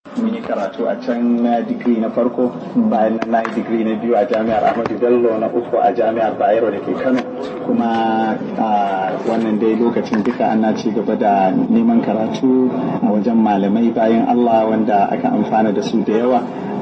mun yi karatu a can na digiri na farko bayan na yi digiri na biyu a jami'ar ahmadu bello na uku a jami'ar bayero da ke kano kuma a wannan dai lokacin duka ana ci gaba da neman karatu a wajen malamai bayan allah wanda aka amfana da su da yawa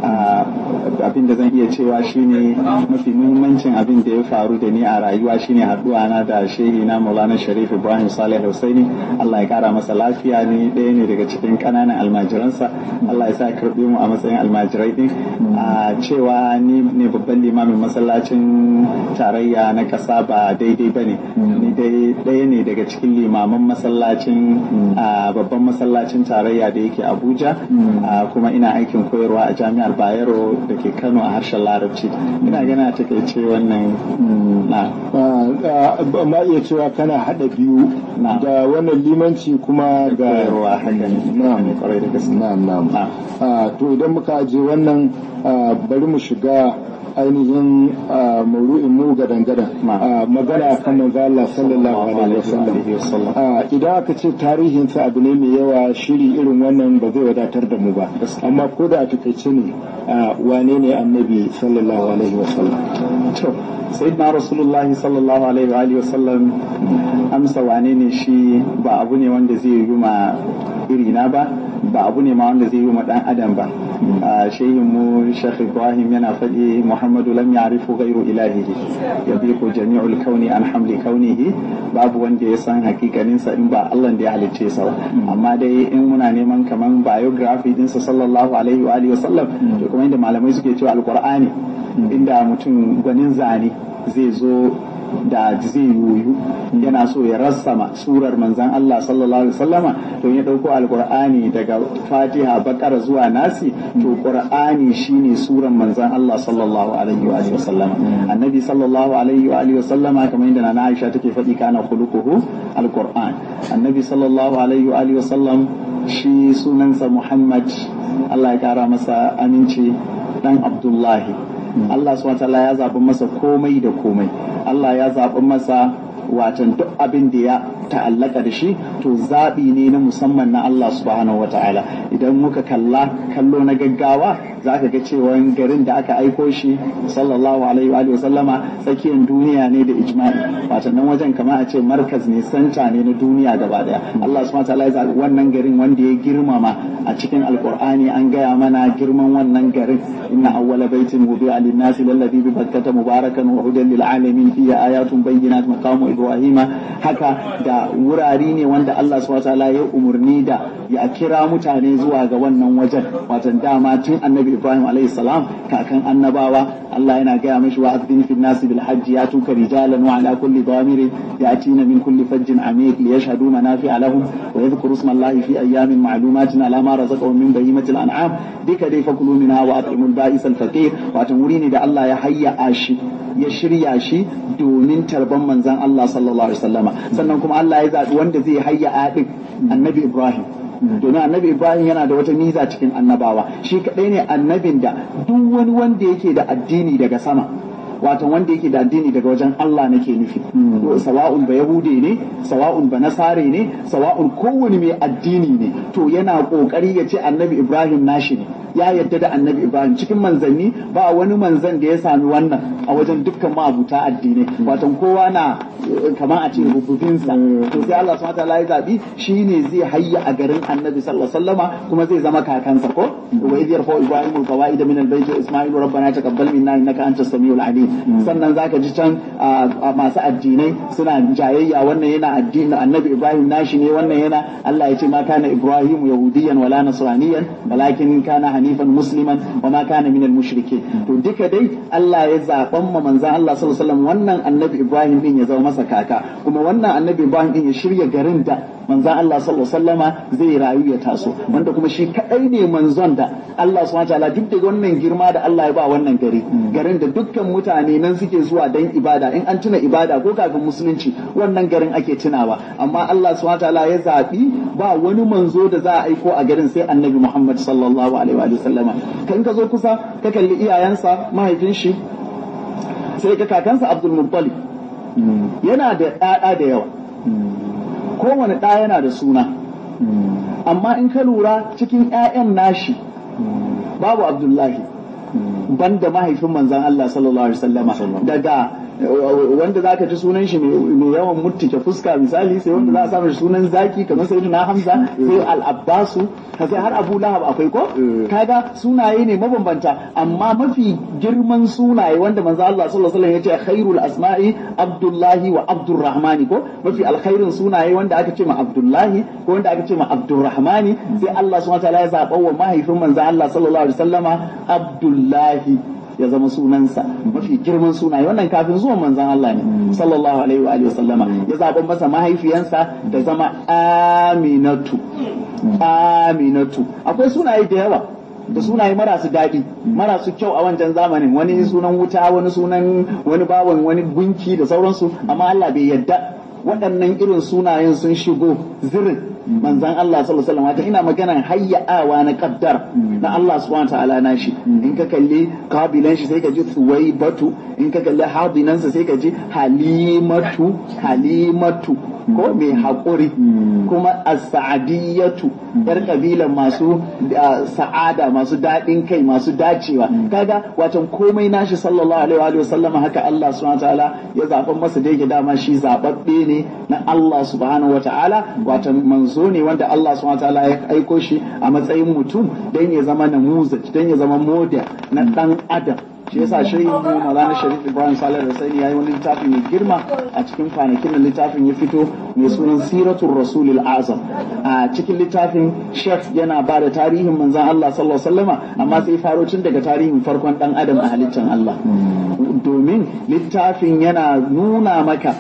abin da zan iya cewa shine mafi muhimmancin abin da ya faru da ni a rayuwa shine haduwa na da shehi na maulana sharif ibrahim salih husaini allah ya kara masa lafiya ne ɗaya ne daga cikin ƙananan almajiransa allah ya sa karɓe mu a matsayin almajirai din a cewa ni ne babban limamin masallacin tarayya na ƙasa ba daidai ba ne ni dai ɗaya ne daga cikin limaman masallacin babban masallacin tarayya da yake abuja kuma ina aikin koyarwa a jami'ar bayero da ke kano a harshen larabci ina gana ta kai ce wannan na ma iya cewa kana hada biyu da wannan limanci kuma ga koyarwa haka ne kwarai da gaske na'am na'am to idan muka aje wannan bari mu shiga ainihin mauru'in mu gadan gadan magana kan manzo Allah sallallahu alaihi wasallam idan aka ce tarihin sa abu ne mai yawa shiri irin wannan ba zai wadatar da mu ba amma ko da a takaice ne wane ne annabi sallallahu alaihi wasallam to sayyidina rasulullah sallallahu alaihi wasallam amsa wane ne shi ba abu ne wanda zai yi ma irina ba ba abu ne ma wanda zai yi ma dan adam ba shehin mu Sheikh Ibrahim yana faɗi Muhammadu lam ya'rifu ghayru ilahihi yabiqu jami'ul kauni an hamli kaunihi babu wanda ya san hakikanin sa in ba Allah da ya halicce sa amma dai in muna neman kaman biography din sa sallallahu alaihi wa alihi wasallam to kuma inda malamai suke cewa alqur'ani inda mutum gwanin zane zai zo da zai yoyu yana so ya rassama surar manzan Allah sallallahu alaihi wasallama to ya dauko alqur'ani daga Fatiha Bakara zuwa Nasi to Qur'ani shine surar manzan Allah sallallahu alaihi wa alihi wasallama annabi sallallahu alaihi wa alihi wasallama kamar yadda Nana Aisha take faɗi kana khuluquhu alqur'an annabi sallallahu alaihi wa alihi wasallam shi sunansa Muhammad Allah ya kara masa aminci dan Abdullahi Allah subhanahu ya zaɓi masa komai da komai Allah ya zaɓi masa watan duk abin da ya ta'allaka da shi to zaɓi ne na musamman na Allah subhanahu wa ta'ala idan muka kalla kallo na gaggawa za ka ga cewa garin da aka aiko shi sallallahu alaihi wa sallama tsakiyar duniya ne da ijma'i watan nan wajen kamar a ce markaz ne santa ne na duniya gaba daya Allah subhanahu wa ta'ala ya zaɓi wannan garin wanda ya girmama a cikin alqur'ani an gaya mana girman wannan garin inna awwala baitin wudi'a lin-nasi lalladhi bi bakkata mubarakan wa hudan lil alamin fihi ayatun bayyinat maqamu ibrahima haka da wurare ne wanda Allah subhanahu wataala ya umurni da ya kira mutane zuwa ga wannan wajen watan dama tun annabi Ibrahim alaihi salam kakan annabawa Allah yana gaya mashi wa azdin fil nasi bil hajji ya tuka rijalan wa ala kulli damirin yatina min kulli fajjin amiq li yashhadu manafi'a lahum wa yadhkuru isma Allah fi ayyamin ma'lumatin ala ma razaqahum min bahimatil an'am dika dai fakulu minha wa at'imul ba'is al faqir watan wuri ne da Allah ya hayya shi ya shirya shi domin tarban manzan Allah sallallahu alaihi wasallama sannan kuma Allah ya zaɓi wanda zai hayya adin annabi Ibrahim domin annabi Ibrahim yana da wata miza cikin annabawa shi kaɗai ne annabin da duk wani wanda yake da addini daga sama wato wanda yake da addini daga wajen Allah nake nufi sawa'un ba yahude ne sawa'un ba nasare ne sawa'un kowane mai addini ne to yana kokari ya ce annabi Ibrahim nashi ne ya yadda da annabi Ibrahim cikin manzanni ba wani manzan da ya sami wannan a wajen dukkan ma'abuta addinai wato kowa na kamar a ce rububinsa to sai Allah subhanahu wataala ya zabi shine zai hayya a garin annabi sallallahu alaihi wasallama kuma zai zama kakansa ko wa idh yarfa ibrahim alqawaid min albayt wa isma'il rabbana taqabbal minna innaka antas samiul alim sannan zaka ji can masu addinai suna jayayya wannan yana addinin annabi ibrahim nashi ne wannan yana Allah ya ce ma kana ibrahim yahudiyan wala nasraniyan walakin kana hanifan musliman wa ma kana min al-mushrikeen to duka dai Allah ya zaban ma manzon Allah sallallahu alaihi wasallam wannan annabi Ibrahim din ya zama masa kaka kuma wannan annabi Ibrahim din ya shirya garin da manzon Allah sallallahu alaihi wasallama zai rayu ya taso wanda kuma shi kadai ne manzon da Allah subhanahu wataala duk da wannan girma da Allah ya ba wannan gari garin da dukkan mutane nan suke zuwa dan ibada in an tuna ibada ko kafin musulunci wannan garin ake tunawa amma Allah subhanahu wataala ya zabi ba wani manzo da za a aiko a garin sai annabi Muhammad sallallahu alaihi wa sallama kan ka zo kusa ka kalli iyayensa mahaifin shi sai ka kakansa Abdul Muttalib yana da ɗaɗa da yawa kowane ɗa yana da suna amma in ka lura cikin 'ya'yan nashi babu abdullahi banda mahaifin manzan Allah sallallahu alaihi wasallama daga wanda za ka ji sunan shi mai yawan mutuke fuska misali sai wanda za a samu sunan zaki kamar sai na hamza sai al-abbasu sai har abu lahab akwai ko kaga sunaye ne mabambanta amma mafi girman sunaye wanda manzo Allah sallallahu alaihi wasallam yace khairul asma'i abdullahi wa abdurrahmani ko mafi alkhairin sunaye wanda aka ce ma abdullahi ko wanda aka ce ma abdurrahmani sai Allah subhanahu wa ta'ala ya zaba wa mahaifin manzo Allah sallallahu alaihi wasallama abdullahi ya zama sunansa mafi girman sunaye wannan kafin zuwan manzon Allah ne sallallahu alaihi wa sallama ya zaɓa masa mahaifiyansa da zama aminatu aminatu akwai sunaye da yawa da sunaye marasu daɗi marasu kyau a wancan zamanin wani sunan wuta wani sunan wani bawan wani gunki da sauransu amma Allah bai yadda waɗannan irin sunayen sun shigo zirin manzan Allah sallallahu alaihi wasallam ina maganan hayya'awa na kaddar na Allah subhanahu ta'ala na shi in ka kalli kabilan shi sai ka ji batu in ka kalli hadinansa sai ka ji halimatu halimatu ko mai haƙuri kuma as-sa'adiyatu yar kabilan masu sa'ada masu daɗin kai masu dacewa kaga watan komai nashi sallallahu alaihi wa sallama haka Allah subhanahu ta'ala ya zaɓa masa da yake dama shi zaɓaɓɓe ne na Allah subhanahu wa ta'ala watan manzo ne wanda Allah subhanahu wa ta'ala ya aiko shi a matsayin mutum don ya zama namuzaj don ya zama moda na ɗan adam shi yasa shirin mu Maulana Sharif Ibrahim Salih Rasaini yayi wani littafi mai girma a cikin kwanakin da littafin ya fito mai sunan Siratul Rasulil Azam a cikin littafin Sheikh yana ba da tarihin manzon Allah sallallahu alaihi wasallama amma sai faro tun daga tarihin farkon dan adam a halittar Allah domin littafin yana nuna maka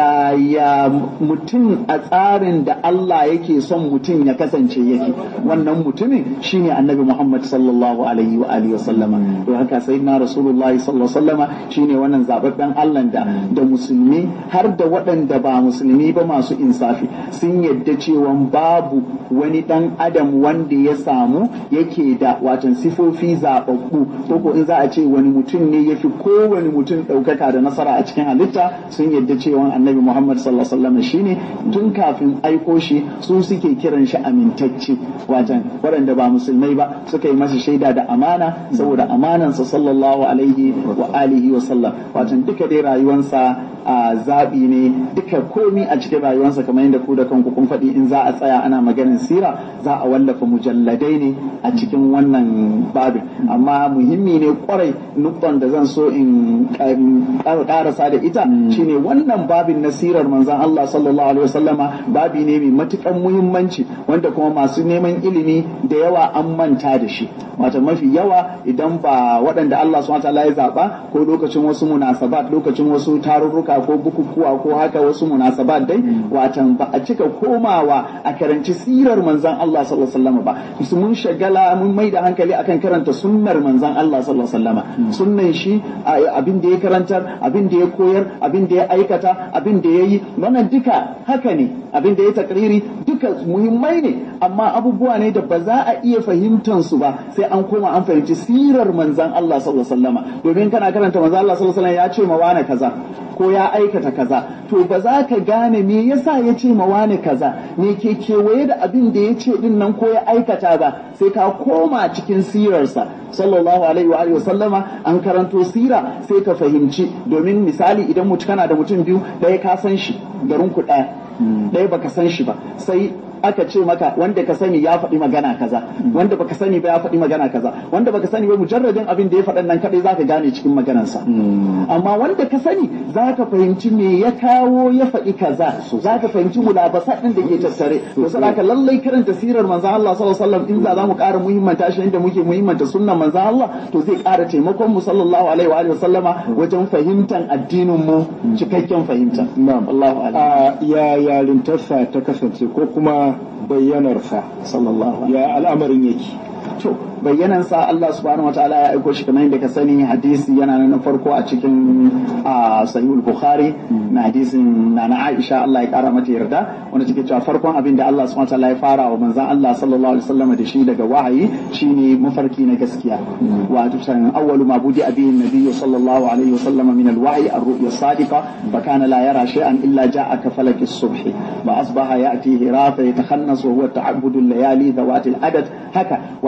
yaya mutum a tsarin da Allah yake son mutum ya kasance yake wannan mutumin shine Annabi Muhammad sallallahu alaihi wa alihi wasallama to haka sayyidina rasulullahi sallallahu alaihi wasallama shine wannan zababben Allah da da musulmi har da waɗanda ba musulmi ba masu insafi sun yadda cewa babu wani dan adam wanda ya samu yake da watan sifofi zababbu ko ko in za a ce wani mutum ne yafi kowane mutum ɗaukaka da nasara a cikin halitta sun yadda cewa annabi Muhammad sallallahu alaihi wasallama shine tun kafin aiko shi su suke kiran shi amintacce watan waɗanda ba musulmai ba suka yi masa shaida da amana saboda amanansa sallallahu alaihi wa alihi wa sallam watan duka dai rayuwansa a zaɓi ne duka komi a cikin rayuwarsa kamar yadda ku da kanku kun faɗi in za a tsaya ana maganin sira za a wallafa mujalladai ne a cikin wannan babin amma muhimmi ne kwarai nukton da zan so in ƙarasa da ita shine wannan babin na sirar manzan Allah sallallahu alaihi wasallama babi ne mai matukan muhimmanci wanda kuma masu neman ilimi da yawa an manta da shi wata mafi yawa idan ba waɗanda Allah subhanahu ya zaɓa ko lokacin wasu munasabat lokacin wasu tarurruka ko bukukuwa ko haka wasu munasabat dai watan ba a cika komawa a karanci sirar manzan Allah sallallahu alaihi wasallam ba su mun shagala mun mai da hankali akan karanta sunnar manzan Allah sallallahu alaihi wasallam sunnan shi abin da ya karantar abin da ya koyar abin da ya aikata abin da ya yi wannan duka haka ne abin da ya takriri duka muhimmai ne amma abubuwa ne da ba za a iya fahimtar su ba sai an koma an fahimci sirar manzan Allah sallallahu alaihi wasallam domin kana karanta manzan Allah sallallahu alaihi wasallam ya ce ma wani kaza ko ya aikata kaza to ba za ka gane me yasa ya ce ma wani kaza me ke kewaye da abin da ya ce din nan ko ya aikata ba sai ka koma cikin sirarsa sallallahu alaihi wa alihi sallama an karanto sira sai ka fahimci domin misali idan mutum kana da mutum biyu ɗaya ka san shi garin ku ɗaya ɗaya baka san shi ba sai aka ce maka wanda ka sani ya faɗi magana kaza wanda baka sani ba ya faɗi magana kaza wanda baka sani ba mujarradin abin da ya faɗan nan kadai zaka gane cikin maganarsa amma wanda ka sani zaka fahimci me ya kawo ya faɗi kaza zaka fahimci mulabasa din da ke tattare to saboda lallai karanta sirar manzon Allah sallallahu alaihi wasallam in za mu ƙara muhimmanta shi inda muke muhimmanta sunnan manzon Allah to zai ƙara taimakon mu sallallahu alaihi wa alihi wasallama wajen fahimtar addinin mu cikakken fahimta na'am Allahu a'lam ya yarintarsa ta kasance ko kuma bayyanarsa sallallahu ya al'amarin yake to bayyanansa Allah subhanahu wa ta'ala ya aiko shi kamar yadda ka sani hadisi yana nan na farko a cikin sahihul bukhari na hadisin na na Aisha Allah ya kara mata yarda wanda take cewa farkon abin da Allah subhanahu wa ta'ala ya fara wa manzon Allah sallallahu alaihi wasallam da shi daga wahayi shine mafarki na gaskiya wato san awwalu ma budi abin nabiy sallallahu alaihi wasallam min alwahyi ar-ru'ya sadiqa fa kana la yara shay'an illa ja'a ka falaki as-subh wa asbaha ya'tihi rafa yatakhannas wa huwa ta'abbud al-layali dhawat al-adad haka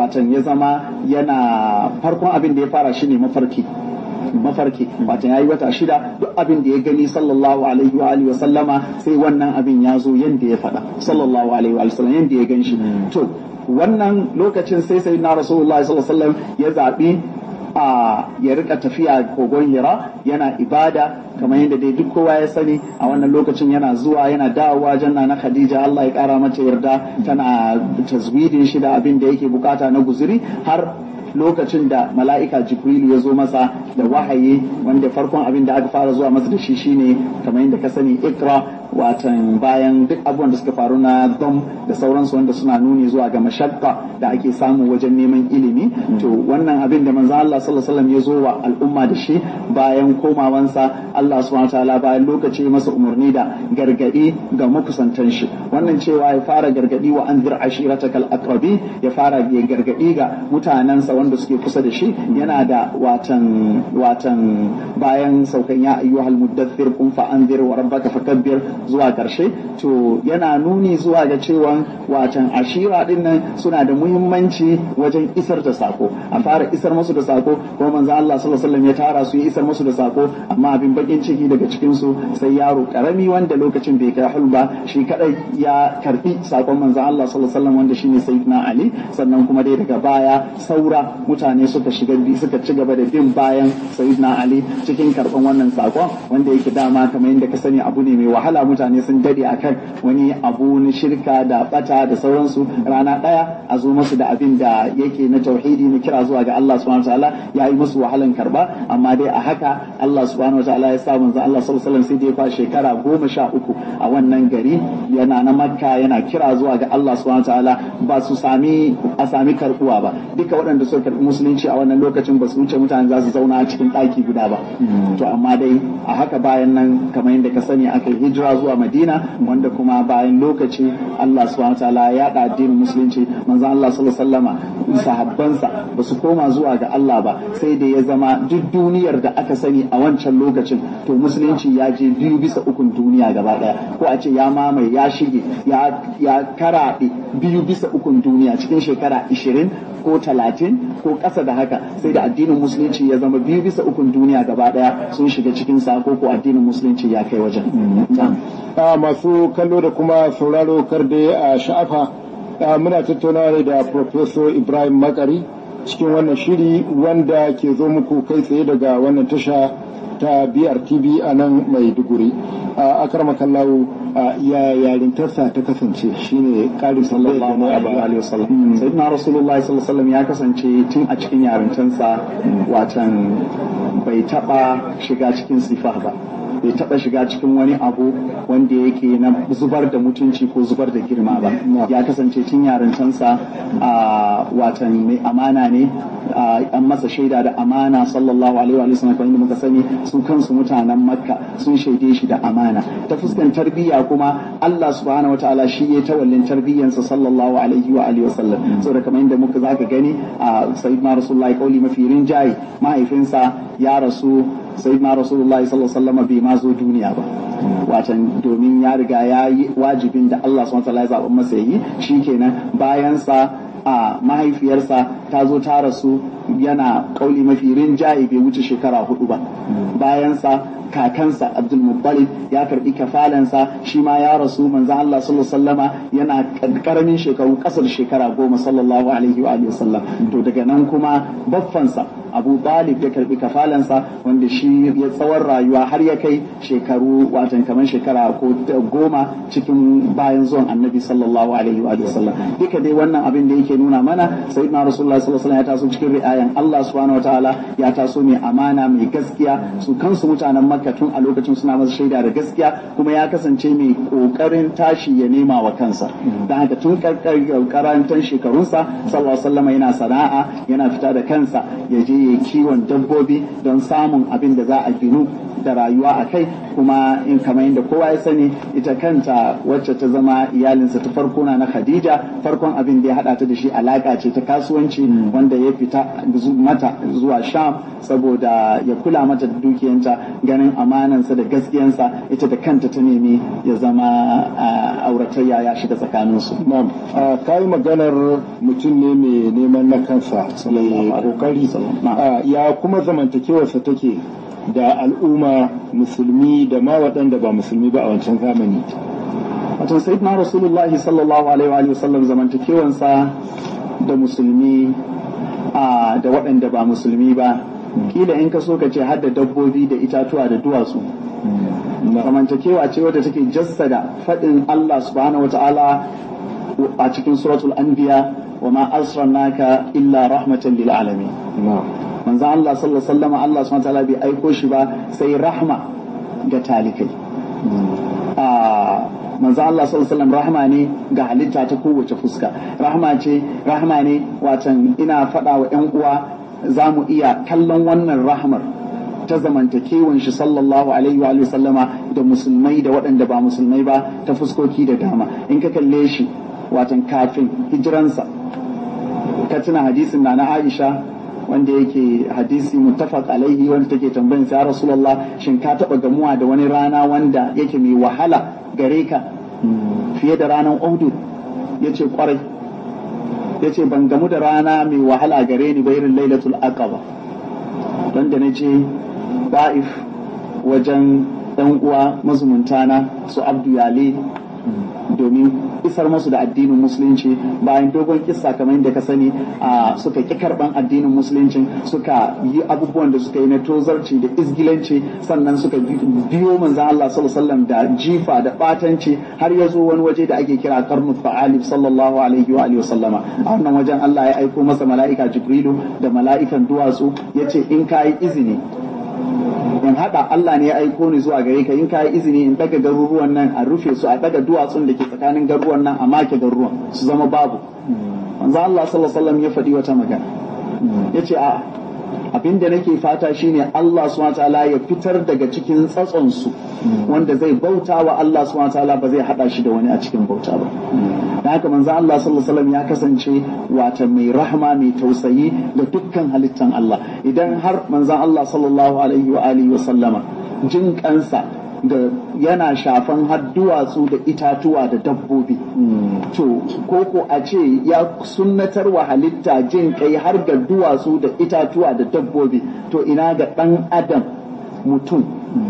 watan ya zama yana farkon abin da ya fara shine mafarki mafarki wato yayi wata shida duk abin da ya gani sallallahu alaihi wa alihi wa sallama sai wannan abin ya zo yanda ya faɗa sallallahu alaihi wa sallam yanda ya gan shi to wannan lokacin sai sai na rasulullahi sallallahu alaihi wa sallam ya zabi a ya rika tafiya kogon hira yana ibada kamar yadda dai duk kowa ya sani a wannan lokacin yana zuwa yana dawowa janna na khadija Allah ya kara mata yarda tana tazwidin shi da abin da yake bukata na guzuri har lokacin da mala'ika jibril ya zo masa da wahayi wanda farkon abin da aka fara zuwa masa da shi shine kamar yadda ka sani ikra watan bayan duk abubuwan da suka faru na dom da sauransu wanda suna nuni zuwa ga mashakka da ake samu wajen neman ilimi to wannan abin da manzo Allah sallallahu alaihi wasallam ya zo wa al'umma da shi bayan komawansa Allah subhanahu wataala bayan lokaci masa umarni da gargadi ga makusantan shi wannan cewa ya fara gargadi wa anzir ashiratakal aqrabi ya fara ya gargadi ga mutanensa wanda suke kusa da shi yana da watan watan bayan saukan ya ayyuhal muddathir kun fa anzir wa rabbaka fakabbir zuwa karshe to yana nuni zuwa ga cewa watan ashira din nan suna da muhimmanci wajen isar da sako a fara isar musu da sako kuma manzo Allah sallallahu alaihi wasallam ya tara su ya isar musu da sako amma abin bakin ciki daga cikin su sai yaro karami wanda lokacin bai kai hulba shi kadai ya karbi sakon manzo Allah sallallahu alaihi wasallam wanda shine sayyidina Ali sannan kuma dai daga baya saura mutane suka shiga suka ci gaba da bin bayan sayyidina Ali cikin karban wannan sakon wanda yake dama kamar yadda ka sani abu ne mai wahala mutane sun dade akan wani abu na shirka da bata da sauransu rana daya a zo musu da abin da yake na tauhidi na kira zuwa ga Allah subhanahu wataala ya yi musu wahalan karba amma dai a haka Allah subhanahu wataala ya sa manzo Allah sallallahu alaihi wasallam sai dai fa shekara goma sha uku a wannan gari yana na Makka yana kira zuwa ga Allah subhanahu wataala ba su sami a sami karbuwa ba duka waɗanda suka karbi musulunci a wannan lokacin ba su wuce mutane za su zauna a cikin ɗaki guda ba to amma dai a haka bayan nan kamar yadda ka sani aka hijira zuwa Madina wanda kuma bayan lokaci Allah subhanahu wataala ya yaɗa addinin musulunci manzo Allah sallallahu alaihi wasallama sahabbansa ba su koma zuwa ga Allah ba sai da ya zama duk duniyar da aka sani a wancan lokacin to musulunci ya je biyu bisa ukun duniya gaba daya ko a ce ya mamaye ya shige ya karaɗe biyu bisa ukun duniya cikin shekara ishirin ko talatin ko ƙasa da haka sai da addinin musulunci ya zama biyu bisa ukun duniya gaba daya sun shiga cikin sako ko addinin musulunci ya kai wajen. masu kallo da kuma sauraro kar da a sha'afa muna tattaunawa ne da Professor Ibrahim Makari cikin wannan shiri wanda ke zo muku kai tsaye daga wannan tasha ta BRTV a nan Maiduguri. A akarma kallawo ya yarintarsa ta kasance shine ƙarin sallallahu alaihi wasallam. Sayyidina Rasulullah sallallahu alaihi ya kasance tun a cikin yarintarsa watan bai taɓa shiga cikin sifa ba. bai taɓa shiga cikin wani abu wanda yake na zubar da mutunci ko zubar da girma ba ya kasance tun yarintansa a watan mai amana ne an masa shaida da amana sallallahu alaihi wa sallam kamar muka sani su kansu mutanen makka sun shaide shi da amana ta fuskan tarbiyya kuma Allah subhanahu wataala shi ya tawallin tarbiyyansa sallallahu alaihi wa alihi wasallam saboda kamar yadda muka zaka gani a sayyidina rasulullahi kauli mafi rinjaye mahaifinsa ya rasu sayyidina rasulullahi sallallahu alaihi wasallam bai ma zo duniya ba watan domin ya riga ya yi wajibin da Allah subhanahu wataala ya zaɓa masa yi shikenan bayan sa a mahaifiyarsa ta zo ta rasu yana kauli mafi rinjaye bai wuce shekara hudu ba bayansa kakansa Abdul Muttalib ya karbi kafalansa shi ma ya rasu manzo Allah sallallahu alaihi wasallama yana karamin shekaru kasar shekara goma sallallahu alaihi wa sallam to daga nan kuma baffansa Abu Talib ya karbi kafalansa wanda shi ya tsawon rayuwa har ya kai shekaru watan kamar shekara ko goma cikin bayan zuwan Annabi sallallahu alaihi wa sallam duka dai wannan abin da yake nuna mana sayyidina Rasulullah sallallahu alaihi wasallam ya taso cikin ri'ayan Allah subhanahu wataala ya taso mai amana mai gaskiya su kansu mutanen Makka tun a lokacin suna masa shaida da gaskiya kuma ya kasance mai kokarin tashi ya nema wa kansa dan haka tun karantan shekarunsa sallallahu alaihi wasallam yana sana'a yana fita da kansa ya je ya kiwon dabbobi don samun abin da za a ginu da rayuwa a kai kuma in kamar yadda kowa ya sani ita kanta wacce ta zama iyalinsa ta farko na Khadija farkon abin da ya hada ta da shi alaka ce ta kasuwanci wanda ya fita mata zuwa Sham saboda ya kula mata da dukiyanta ganin amanansa da gaskiyansa ita da kanta ta nemi ya zama auratayya ya shiga tsakaninsu. Na'am, ka yi maganar mutum ne mai neman na kansa ya kokari ya kuma zamantakewarsa take da al'umma musulmi da ma waɗanda ba musulmi ba a wancan zamani. Wato Sayyidina Rasulullahi sallallahu alaihi wa sallam zamantakewansa da musulmi da waɗanda ba musulmi ba kila in ka so ka ce hadda dabbobi da itatuwa da duwatsu zamantakewa ce wadda take jassada faɗin Allah subhanahu wata'ala a cikin suratul anbiya wa ma asrannaka illa rahmatan lil alamin manzo Allah sallallahu alaihi wasallam Allah subhanahu wata'ala bai aiko shi ba sai rahma ga talikai manzo Allah sallallahu alaihi wasallam rahma ne ga halitta ta kowace fuska rahma ce rahma ne watan ina faɗa wa ƴan uwa za mu iya kallon wannan rahmar ta zamantakewan shi sallallahu alaihi wa sallama da musulmai da waɗanda ba musulmai ba ta fuskoki da dama in ka kalle shi watan kafin hijiransa ka tuna hadisin na na Aisha wanda yake hadisi muttafaq alaihi wanda take tambayin sa Rasulullah shin ka taba gamuwa da wani rana wanda yake mai wahala gare ka fiye da ranar Uhud yace kwarai yace ban gamu da rana mai wahala gare ni ba irin Lailatul Aqaba don da nace Ba'if wajen ɗan uwa mazumunta na su Abdu Yale domin isar masu da addinin musulunci bayan dogon kissa kamar yadda ka sani suka ƙi karɓan addinin musulunci suka yi abubuwan da suka yi na tozarci da izgilanci sannan suka biyo manzan Allah sallallahu da jifa da batanci har ya zo wani waje da ake kira karnu fa'alif sallallahu alaihi wa alihi sallama a wannan wajen Allah ya aiko masa mala'ika Jibrilu da mala'ikan duwatsu yace in ka yi izini in haɗa Allah ne ya aiko ni zuwa gare ka in ka yi izini in daga garuruwan nan a rufe su a daga duwatsun da ke tsakanin garuruwan nan a make garuruwan su zama babu manzo Allah sallallahu alaihi wasallam ya faɗi wata magana yace a abin da nake fata shine Allah subhanahu wataala ya fitar daga cikin tsatson su wanda zai bauta wa Allah subhanahu wataala ba zai hada shi da wani a cikin bauta ba da haka manzo Allah sallallahu alaihi wasallam ya kasance wata mai rahma mai tausayi ga dukkan halittan Allah idan har manzo Allah sallallahu alaihi wa alihi wa sallama jin kansa da yana shafan har duwatsu da itatuwa da dabbobi to koko a ce ya sunnatar wa halitta jin kai har ga duwatsu da itatuwa da dabbobi to ina ga ɗan adam mutum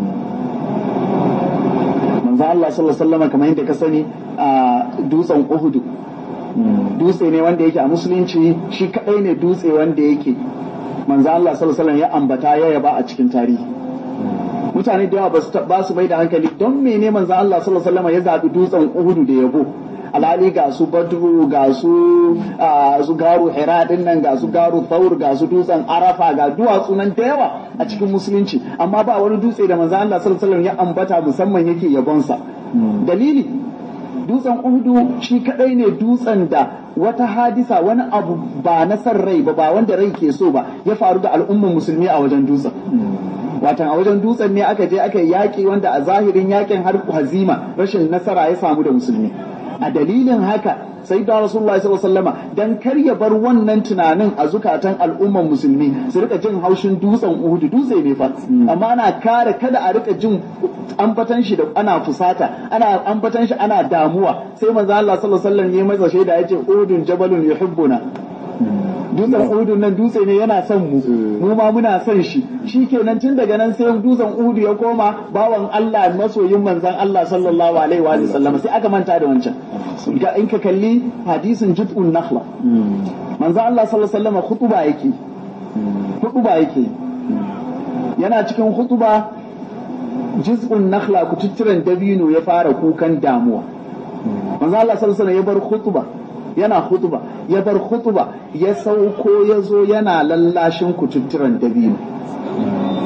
manzo Allah sallallahu alaihi wasallam kamar yadda ka sani a dutsen Uhud dutse ne wanda yake a musulunci shi kadai ne dutse wanda yake manzo Allah sallallahu alaihi wasallam ya ambata ya yaba a cikin tarihi mutane da yawa ba su bai da hankali don mene manzo Allah sallallahu alaihi wasallam ya zabi dutsen Uhud da yabo alhali ga su badru ga su su garu hira din nan ga su garu thaur ga su dutsen arafa ga duwatsu nan da yawa a cikin musulunci amma ba wani dutse da manzo Allah sallallahu alaihi wasallam ya ambata musamman yake yabonsa dalili dutsen uhudu shi kadai ne dutsen da wata hadisa wani abu ba na san rai ba ba wanda rai ke so ba ya faru da al'ummar musulmi a wajen dutsen watan a wajen dutsen ne aka je aka yi yaƙi wanda a zahirin yaƙin har hazima rashin nasara ya samu da musulmi a dalilin haka sai da Rasulullah sallallahu alaihi wasallama dan kar ya bar wannan tunanin a zukatan al'umman musulmi su rika jin haushin dutsen Uhud dutse ne fa amma ana kare kada a rika jin ambatan shi da ana fusata ana ambatan shi ana damuwa sai manzo Allah sallallahu alaihi wasallam ya masa shaida yace Uhudun jabalun yuhibbuna dutsen Uhud nan dutse ne yana son mu mu ma muna son shi shikenan tun daga nan sai dutsen Uhud ya koma bawan Allah masoyin manzon Allah sallallahu alaihi wa sallam sai aka manta da wancan ga in ka kalli hadisin jud'un nakhla manzon Allah sallallahu alaihi wasallam khutuba yake khutuba yake yana cikin khutuba juz'un nakhla kututturen dabino ya fara kukan damuwa manzon Allah sallallahu alaihi wasallam ya bar khutuba yana hutuba ya bar hutuba ya sauko ya zo yana lallashin kututturen dabino daga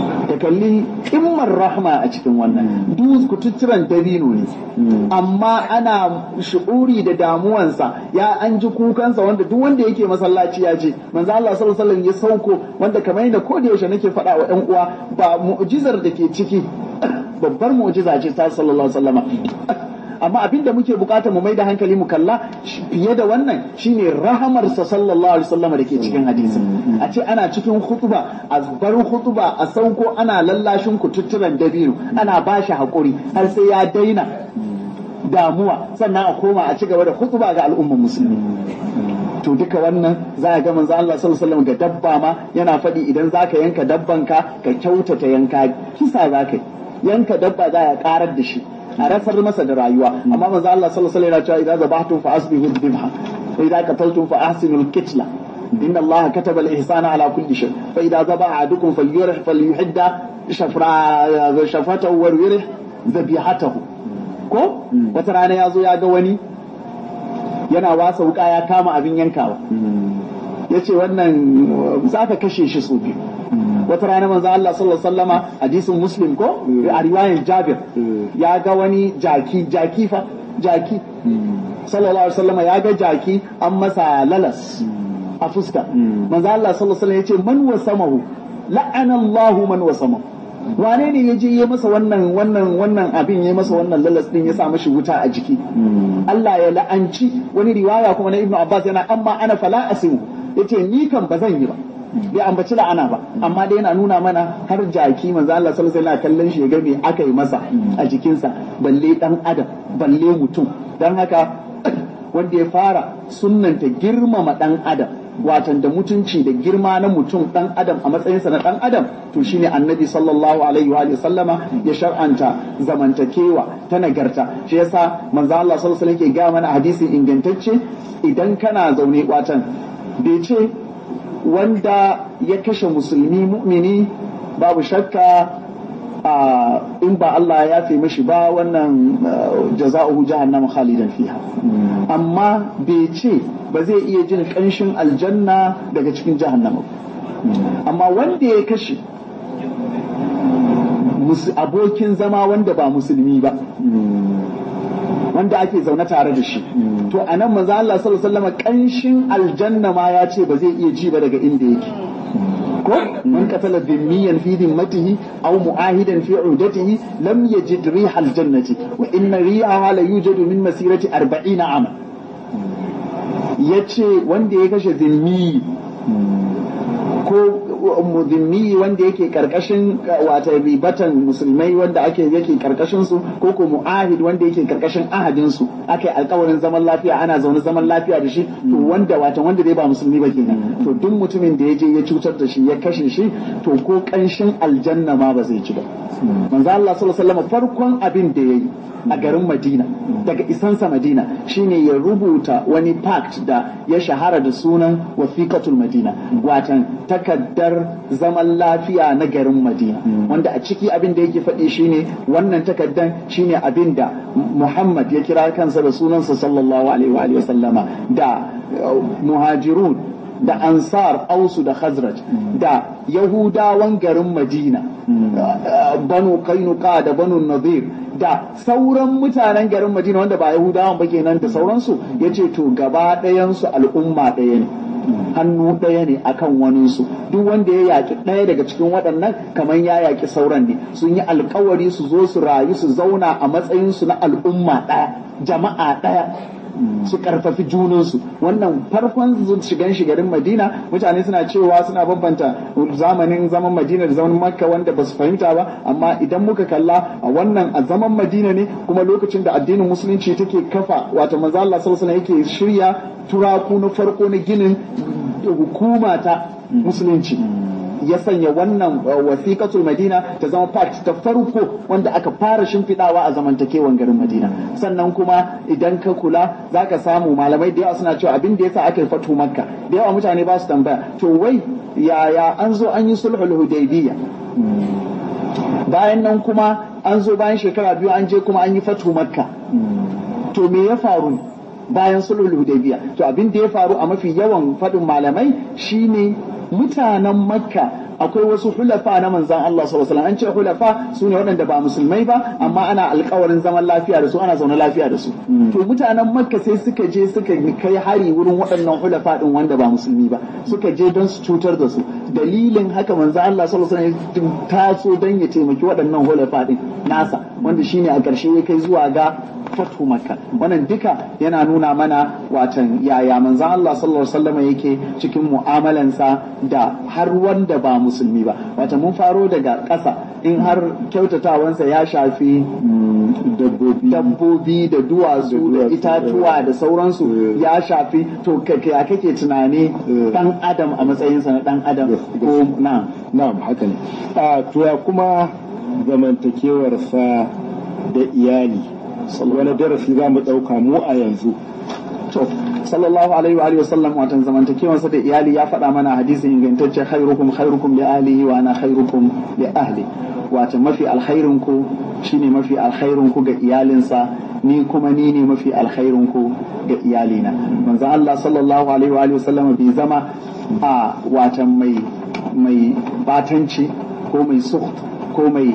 kalli kimmar rahma a cikin wannan duk kututturan dabino ne amma ana shu'uri da damuwansa ya an ji kukansa wanda duk wanda yake masallaci ya ce manzo Allah sallallahu alaihi wasallam ya sauko wanda kamar yadda ko da yaushe nake faɗa wa ƴan uwa ba mu'jizar da ke ciki babbar mu'jiza ce ta sallallahu alaihi wasallama amma abin da muke bukata mu mai da hankali mu kalla fiye da wannan shine rahamarsa sallallahu alaihi wasallam da ke cikin hadisi a ce ana cikin khutba a bar khutba a sauko ana lallashin kututturan dabino ana bashi hakuri har sai ya daina damuwa sannan a koma a ci gaba da khutba ga al'ummar musulmi to duka wannan za a ga manzo Allah sallallahu alaihi wasallam ga dabba ma yana faɗi idan zaka yanka dabbanka ka kyautata yanka kisa zaka yanka dabba za a karar da shi a rasar masa da rayuwa amma manzo Allah sallallahu alaihi wasallam yana cewa idza zabahtum fa asbihu dhibha wa idza qataltum fa ahsinul kitla inna Allah kataba al-ihsana ala kulli shay fa idza zabaha ahadukum falyurih falyuhidda shafra shafatahu wa yurih dhabihatahu ko wata rana yazo ya ga wani yana wasa wuka ya kama abin yankawa yace wannan za ka kashe shi su biyu wata rana manzo Allah sallallahu alaihi wasallama hadisin muslim ko a riwayar Jabir ya ga wani jaki jaki fa jaki sallallahu alaihi wasallama ya ga jaki an masa lalas a fuska manzo Allah sallallahu alaihi wasallam yace man wasamahu la'ana Allahu man wasamahu wane ne ya je ya masa wannan wannan wannan abin ya masa wannan lalas din ya sa mashi wuta a jiki Allah ya la'anci wani riwaya kuma na Ibn Abbas yana amma ana fala asimu yace ni kan ba zan yi ba bai ambaci la'ana ba amma dai yana nuna mana har jaki manzo Allah sallallahu alaihi wasallam kallon shi ya ga me aka yi masa a jikinsa balle dan adam balle mutum dan haka wanda ya fara sunnanta girmama dan adam watan da mutunci da girma na mutum dan adam a matsayinsa na dan adam to shine annabi sallallahu alaihi wa sallama ya shar'anta zamantakewa ta nagarta shi yasa manzo Allah sallallahu alaihi wasallam ke ga mana hadisi ingantacce idan kana zaune watan bai ce wanda ya kashe musulmi mu'mini babu shakka in ba Allah ya fi mashi ba wannan jaza'uhu jahannama khalidan fiha amma bai ce ba zai iya jin kanshin aljanna daga cikin jahannama amma wanda ya kashe abokin zama wanda ba musulmi ba wanda ake zaune tare da shi to a nan manzo Allah sallallahu alaihi wasallam kanshin aljanna ma ya ce ba zai iya ji ba daga inda yake ko man qatala dhimmiyan fi dhimmatihi aw mu'ahidan fi 'udatihi lam yajid riha aljannati wa inna rihaha la yujadu min masirati 40 ama yace wanda ya kashe dhimmi ko mudhimmi wanda yake karkashin wata ribatan musulmai wanda ake yake karkashin su ko ko mu'ahid wanda yake karkashin ahadin su aka alkawarin zaman lafiya ana zaune zaman lafiya da shi to wanda wata wanda dai ba musulmi ba kenan to duk mutumin da ya je ya cutar da shi ya kashe shi to ko kanshin aljanna ma ba zai ci ba manzo Allah sallallahu alaihi wasallam farkon abin da yayi a garin Madina daga isansa Madina shine ya rubuta wani pact da ya shahara da sunan wasiqatul Madina watan takaddar zaman lafiya na garin Madina wanda a ciki abin da yake faɗi shine wannan takaddan shine abin da Muhammad ya kira kansa da sunansa sallallahu alaihi wa sallama da muhajirun da ansar ausu da khazraj da yahudawan garin madina banu kainuka da banu nadir da sauran mutanen garin madina wanda ba yahudawan ba kenan da sauransu ya ce to gaba ɗayansu al'umma ɗaya ne hannu ɗaya ne akan waninsu duk wanda ya yaƙi ɗaya daga cikin waɗannan kamar ya yaƙi sauran ne sun yi alkawari su zo su rayu su zauna a matsayinsu na al'umma ɗaya jama'a ɗaya su karfafi junansu wannan farkon shigan shigarin madina mutane suna cewa suna bambanta zamanin zaman madina da zaman makka wanda ba su fahimta ba amma idan muka kalla a wannan a zaman madina ne kuma lokacin da addinin musulunci take kafa wato manzo Allah sallallahu alaihi yake shirya turaku na farko na ginin hukuma ta musulunci ya sanya wannan wasiƙatul madina ta zama part ta farko wanda aka fara shimfiɗawa a zamantakewan garin madina sannan kuma idan ka kula za ka samu malamai da yawa suna cewa abin da yasa aka yi fatu makka da yawa mutane ba su tambaya to wai yaya an zo an yi sulhul hudaybiyya bayan nan kuma an zo bayan shekara biyu an je kuma an yi fatu makka to me ya faru bayan sulhul hudaybiyya to abin da ya faru a mafi yawan faɗin malamai shine mutanen makka akwai wasu hulafa na manzan Allah sallallahu alaihi wasallam an ce hulafa su ne waɗanda ba musulmai ba amma ana alkawarin zaman lafiya da su ana zaune lafiya da su to mutanen makka sai suka je suka kai hari wurin waɗannan hulafa din wanda ba musulmi ba suka je don su cutar da su dalilin haka manzan Allah sallallahu alaihi wasallam taso don ya taimaki waɗannan hulafa din nasa wanda shine a ƙarshe ya kai zuwa ga fatu makka wannan duka yana nuna mana watan yaya manzan Allah sallallahu alaihi wasallam yake cikin mu'amalansa da har wanda ba musulmi ba wata mun faro daga ƙasa in har kyautatawansa ya shafi dabbobi da duwatsu da itatuwa da sauransu ya shafi to ya kake tunani dan adam a matsayinsa na dan adam ko na na'am haka ne to ya kuma zamantakewarsa da iyali wani darasi za mu ɗauka mu a yanzu to sallallahu alaihi wa alihi wasallam watan zamantakewansa da iyali ya faɗa mana hadisin ingantacce khairukum khairukum li ahlihi wa ana khairukum li ahli wata mafi alkhairin ku shine mafi alkhairin ku ga iyalinsa ni kuma ni ne mafi alkhairin ku ga iyalina manzo Allah sallallahu alaihi wa alihi wasallam bai zama a watan mai mai batanci ko mai suht ko mai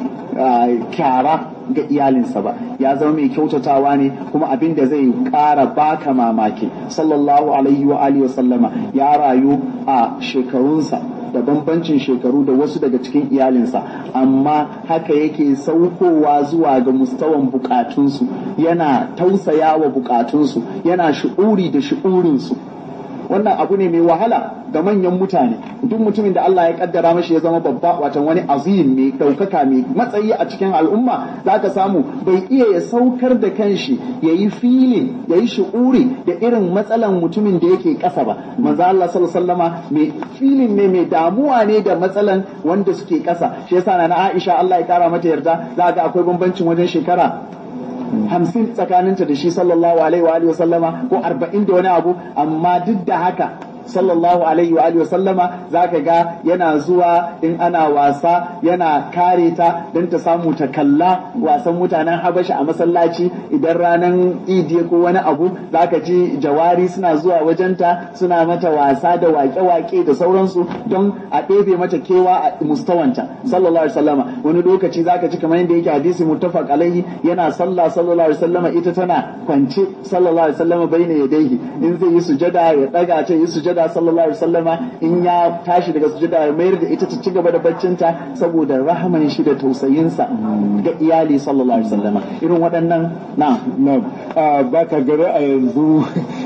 kyara ga iyalinsa ba ya zama mai kyautatawa ne kuma abin da zai ƙara baka mamaki sallallahu alaihi wa alihi sallama ya rayu a shekarunsa da bambancin shekaru da wasu daga cikin iyalinsa amma haka yake saukowa zuwa ga mustawan bukatunsu yana tausaya wa bukatunsu yana shi'uri da shi'urinsu wannan abu ne mai wahala ga manyan mutane duk mutumin da Allah ya kaddara mashi ya zama babba watan wani azim mai ɗaukaka mai matsayi a cikin al'umma za ka samu bai iya ya saukar da kanshi ya yi filin ya yi shi'uri da irin matsalan mutumin da yake ƙasa ba manzo Allah sallallahu mai filin ne mai damuwa ne da matsalan wanda suke ƙasa shi yasa na Aisha Allah ya kara mata yarda za ga akwai bambancin wajen shekara hamsin tsakaninta da shi sallallahu alaihi wa alihi sallama ko arba'in da wani abu amma duk da haka sallallahu alaihi wa alihi sallama zaka ga yana zuwa in ana wasa yana kare ta don ta samu ta kalla wasan mutanen habasha a masallaci idan ranar idi ko wani abu zaka ji jawari suna zuwa wajenta suna mata wasa da wake-wake da sauransu don a ɗebe mata kewa a mustawanta sallallahu alaihi sallama wani lokaci zaka ji kamar yadda yake hadisi muttafaq alaihi yana sallah sallallahu alaihi sallama ita tana kwance sallallahu alaihi sallama baina yadayhi in zai yi sujada ya daga ta yi sujada sujada sallallahu alaihi wasallama in ya tashi daga sujada ya mayar da ita ta ci gaba da baccinta saboda rahaman shi da tausayinsa ga iyali sallallahu alaihi wasallama irin waɗannan na na ba ka gari a yanzu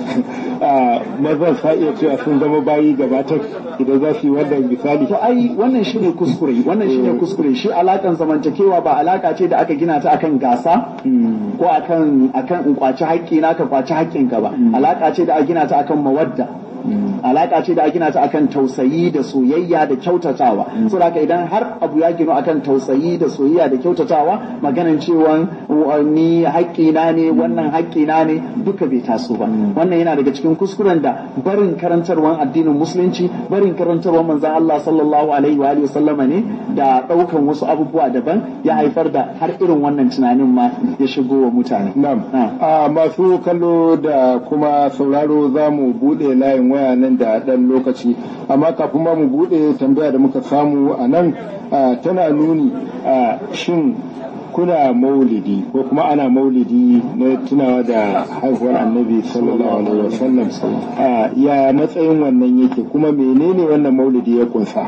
maza sa iya cewa sun zama bayi gabatar idan za su yi wannan misali to ai wannan shine kuskure wannan shine kuskure shi alakan zamantakewa ba alaka ce da aka gina ta akan gasa ko akan akan in kwaci haƙƙi na ka kwaci haƙƙinka ba alaka ce da aka gina ta akan mawadda alaka ce da a gina ta akan tausayi da soyayya da kyautatawa saboda haka idan har abu ya gino akan tausayi da soyayya da kyautatawa maganan cewa ni haƙƙina ne wannan haƙƙina ne duka bai taso ba wannan yana daga cikin kuskuren da barin karantarwan addinin musulunci barin karantarwan manzon Allah sallallahu alaihi wa alihi sallama ne da ɗaukan wasu abubuwa daban ya haifar da har irin wannan tunanin ma ya shigo wa mutane na'am a masu kallo da kuma sauraro za mu buɗe layin waya nan da ɗan lokaci amma kafin ma mu buɗe tambaya da muka samu a nan tana nuni shin kuna maulidi ko kuma ana maulidi na tunawa da haihuwar annabi sallallahu alaihi wasallam ya matsayin wannan yake kuma menene wannan maulidi ya kunsa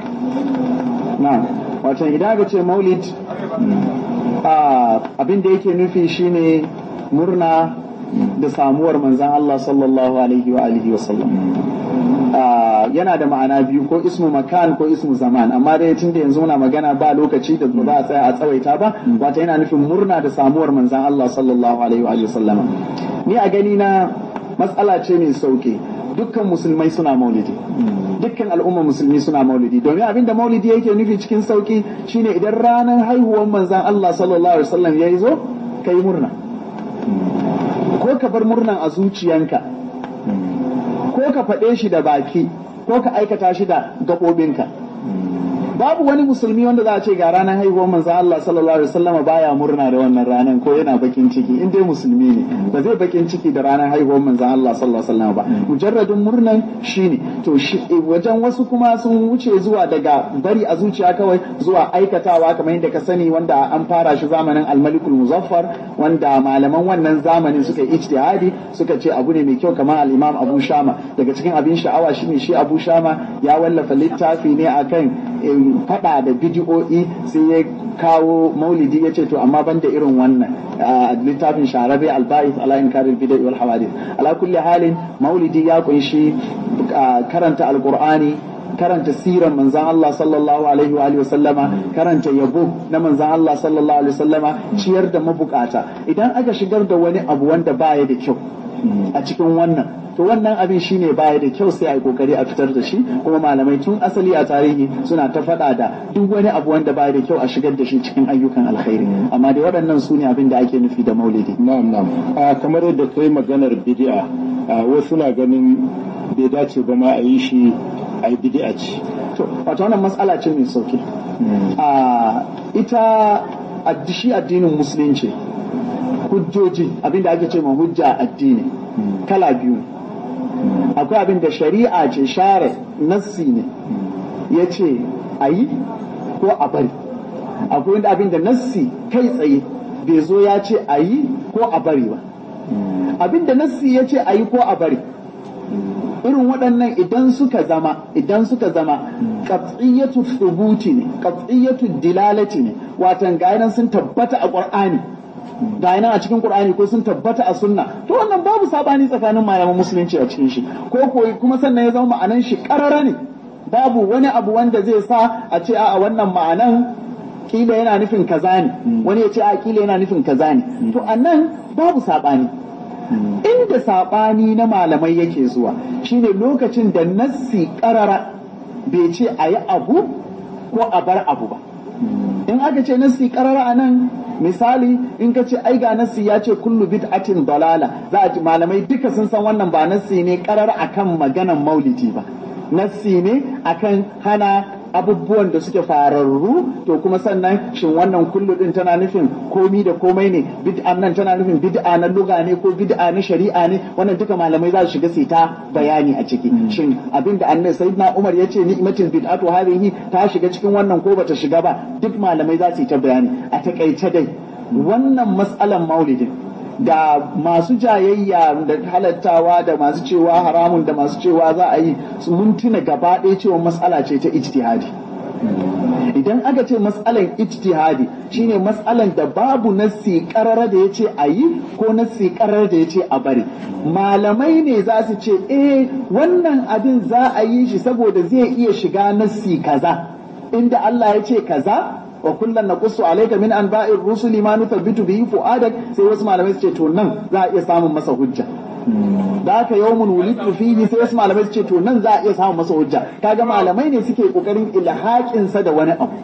na wato idan aka ce maulid abin da yake nufi shine murna da samuwar manzan Allah sallallahu alaihi wa alihi wa sallam yana da ma'ana biyu ko ismu makan ko ismu zaman amma dai tun da yanzu muna magana ba lokaci da ba a tsaya a tsawaita ba wata yana nufin murna da samuwar manzan Allah sallallahu alaihi wa alihi wa sallama ni a gani na matsala ce mai sauki dukkan musulmai suna maulidi dukkan al'umma musulmi suna maulidi domin abinda maulidi yake nufi cikin sauki shine idan ranar haihuwar manzan Allah sallallahu alaihi wasallam ya zo kai murna ko ka bar murnan a zuciyanka ko ka faɗe shi da baki ko ka aikata shi da gaɓoɓinka babu wani musulmi wanda za a ce ga ranar haihuwar manzo Allah sallallahu alaihi wasallam baya murna da wannan ranar ko yana bakin ciki in dai musulmi ne ba zai bakin ciki da ranar haihuwar manzo Allah sallallahu alaihi wasallam ba mujarradin murnan shine to shi wajen wasu kuma sun wuce zuwa daga bari a zuciya kawai zuwa aikatawa kamar yadda ka sani wanda an fara shi zamanin al-malikul muzaffar wanda malaman wannan zamanin suka yi ijtihadi suka ce abu ne mai kyau kamar al-imam Abu Shama daga cikin abin sha'awa shine shi Abu Shama ya wallafa littafi ne akan fada da bidiyo'i sai ya kawo maulidi ya ce to amma ban da irin wannan littafin sharabe alba'is ala inkaril bid'a wal hawadith ala kulli halin maulidi ya kunshi karanta alqur'ani karanta siran manzan Allah sallallahu alaihi wa alihi wasallama karanta yabo na manzan Allah sallallahu alaihi wasallama ciyar da mabukata idan aka shigar da wani abu wanda baya da kyau a cikin wannan to wannan abin shine baya da kyau sai a yi kokari a fitar da shi kuma malamai tun asali a tarihi suna ta faɗa da duk wani abu wanda baya da kyau a shigar da shi cikin ayyukan alkhairi amma dai waɗannan su ne abin da ake nufi da maulidi na'am na'am kamar yadda kai maganar bid'a wasu na ganin bai dace ba ma a yi shi a yi bid'a ce to wato wannan matsala ce mai sauki a ita shi addinin musulunci hujjoji abinda ake ce ma hujja addini kala biyu akwai abin da shari'a ce share nassi ne ya ce a yi ko a bari akwai abin da nassi kai tsaye bai zo ya ce a yi ko a bari ba abin da nassi ya ce a yi ko a bari irin waɗannan idan suka zama idan suka zama qat'iyatu thubuti ne qat'iyatu dilalati ne watan ga sun tabbata a qur'ani ga nan a cikin Qur'ani ko sun tabbata a sunna to wannan babu sabani tsakanin malaman musulunci a cikin shi ko koyi kuma sannan ya zama ma'anan shi karara ne babu wani abu wanda zai sa a ce a wannan ma'anan kila yana nufin kaza ne wani ya ce a kila yana nufin kaza ne to anan babu sabani inda sabani na malamai yake zuwa shine lokacin da nassi karara bai ce a yi abu ko a bar abu ba in aka ce nassi karara a nan misali in ka ce ai ga nassi ya ce kullu bid'atin dalala za a ji malamai duka sun san wannan ba nassi ne karar akan maganan maulidi ba nassi ne akan hana abubuwan da suke fararru to kuma sannan shin wannan kullu din tana nufin komi da komai ne bid'an nan tana nufin bid'a na luga ne ko bid'a na shari'a ne wannan duka malamai za su shiga su ta bayani a ciki shin abinda annabi sayyidina Umar ya ce ni'matul bid'atu hadhihi ta shiga cikin wannan ko bata shiga ba duk malamai za su yi ta bayani a takaice dai wannan mas'alan maulidin da masu jayayya da halattawa da masu cewa haramun da masu cewa za a yi mun tuna gaba ɗaya cewa matsala ce ta ijtihadi idan aka ce matsalan ijtihadi shine matsalan da babu nassi karara da ya ce a yi ko nassi karara da ya ce a bari malamai ne za su ce eh wannan abin za a yi shi saboda zai iya shiga nassi kaza inda Allah ya ce kaza wa kullum naqussu alayka min anba'ir rusuli ma nuthabbitu bihi fu'adak sai wasu malamai su ce to nan za a iya samun masa hujja da haka yawmun wulidtu fihi sai wasu malamai su ce to nan za a iya samun masa hujja kaga malamai ne suke kokarin ilhaqin sa da wani abu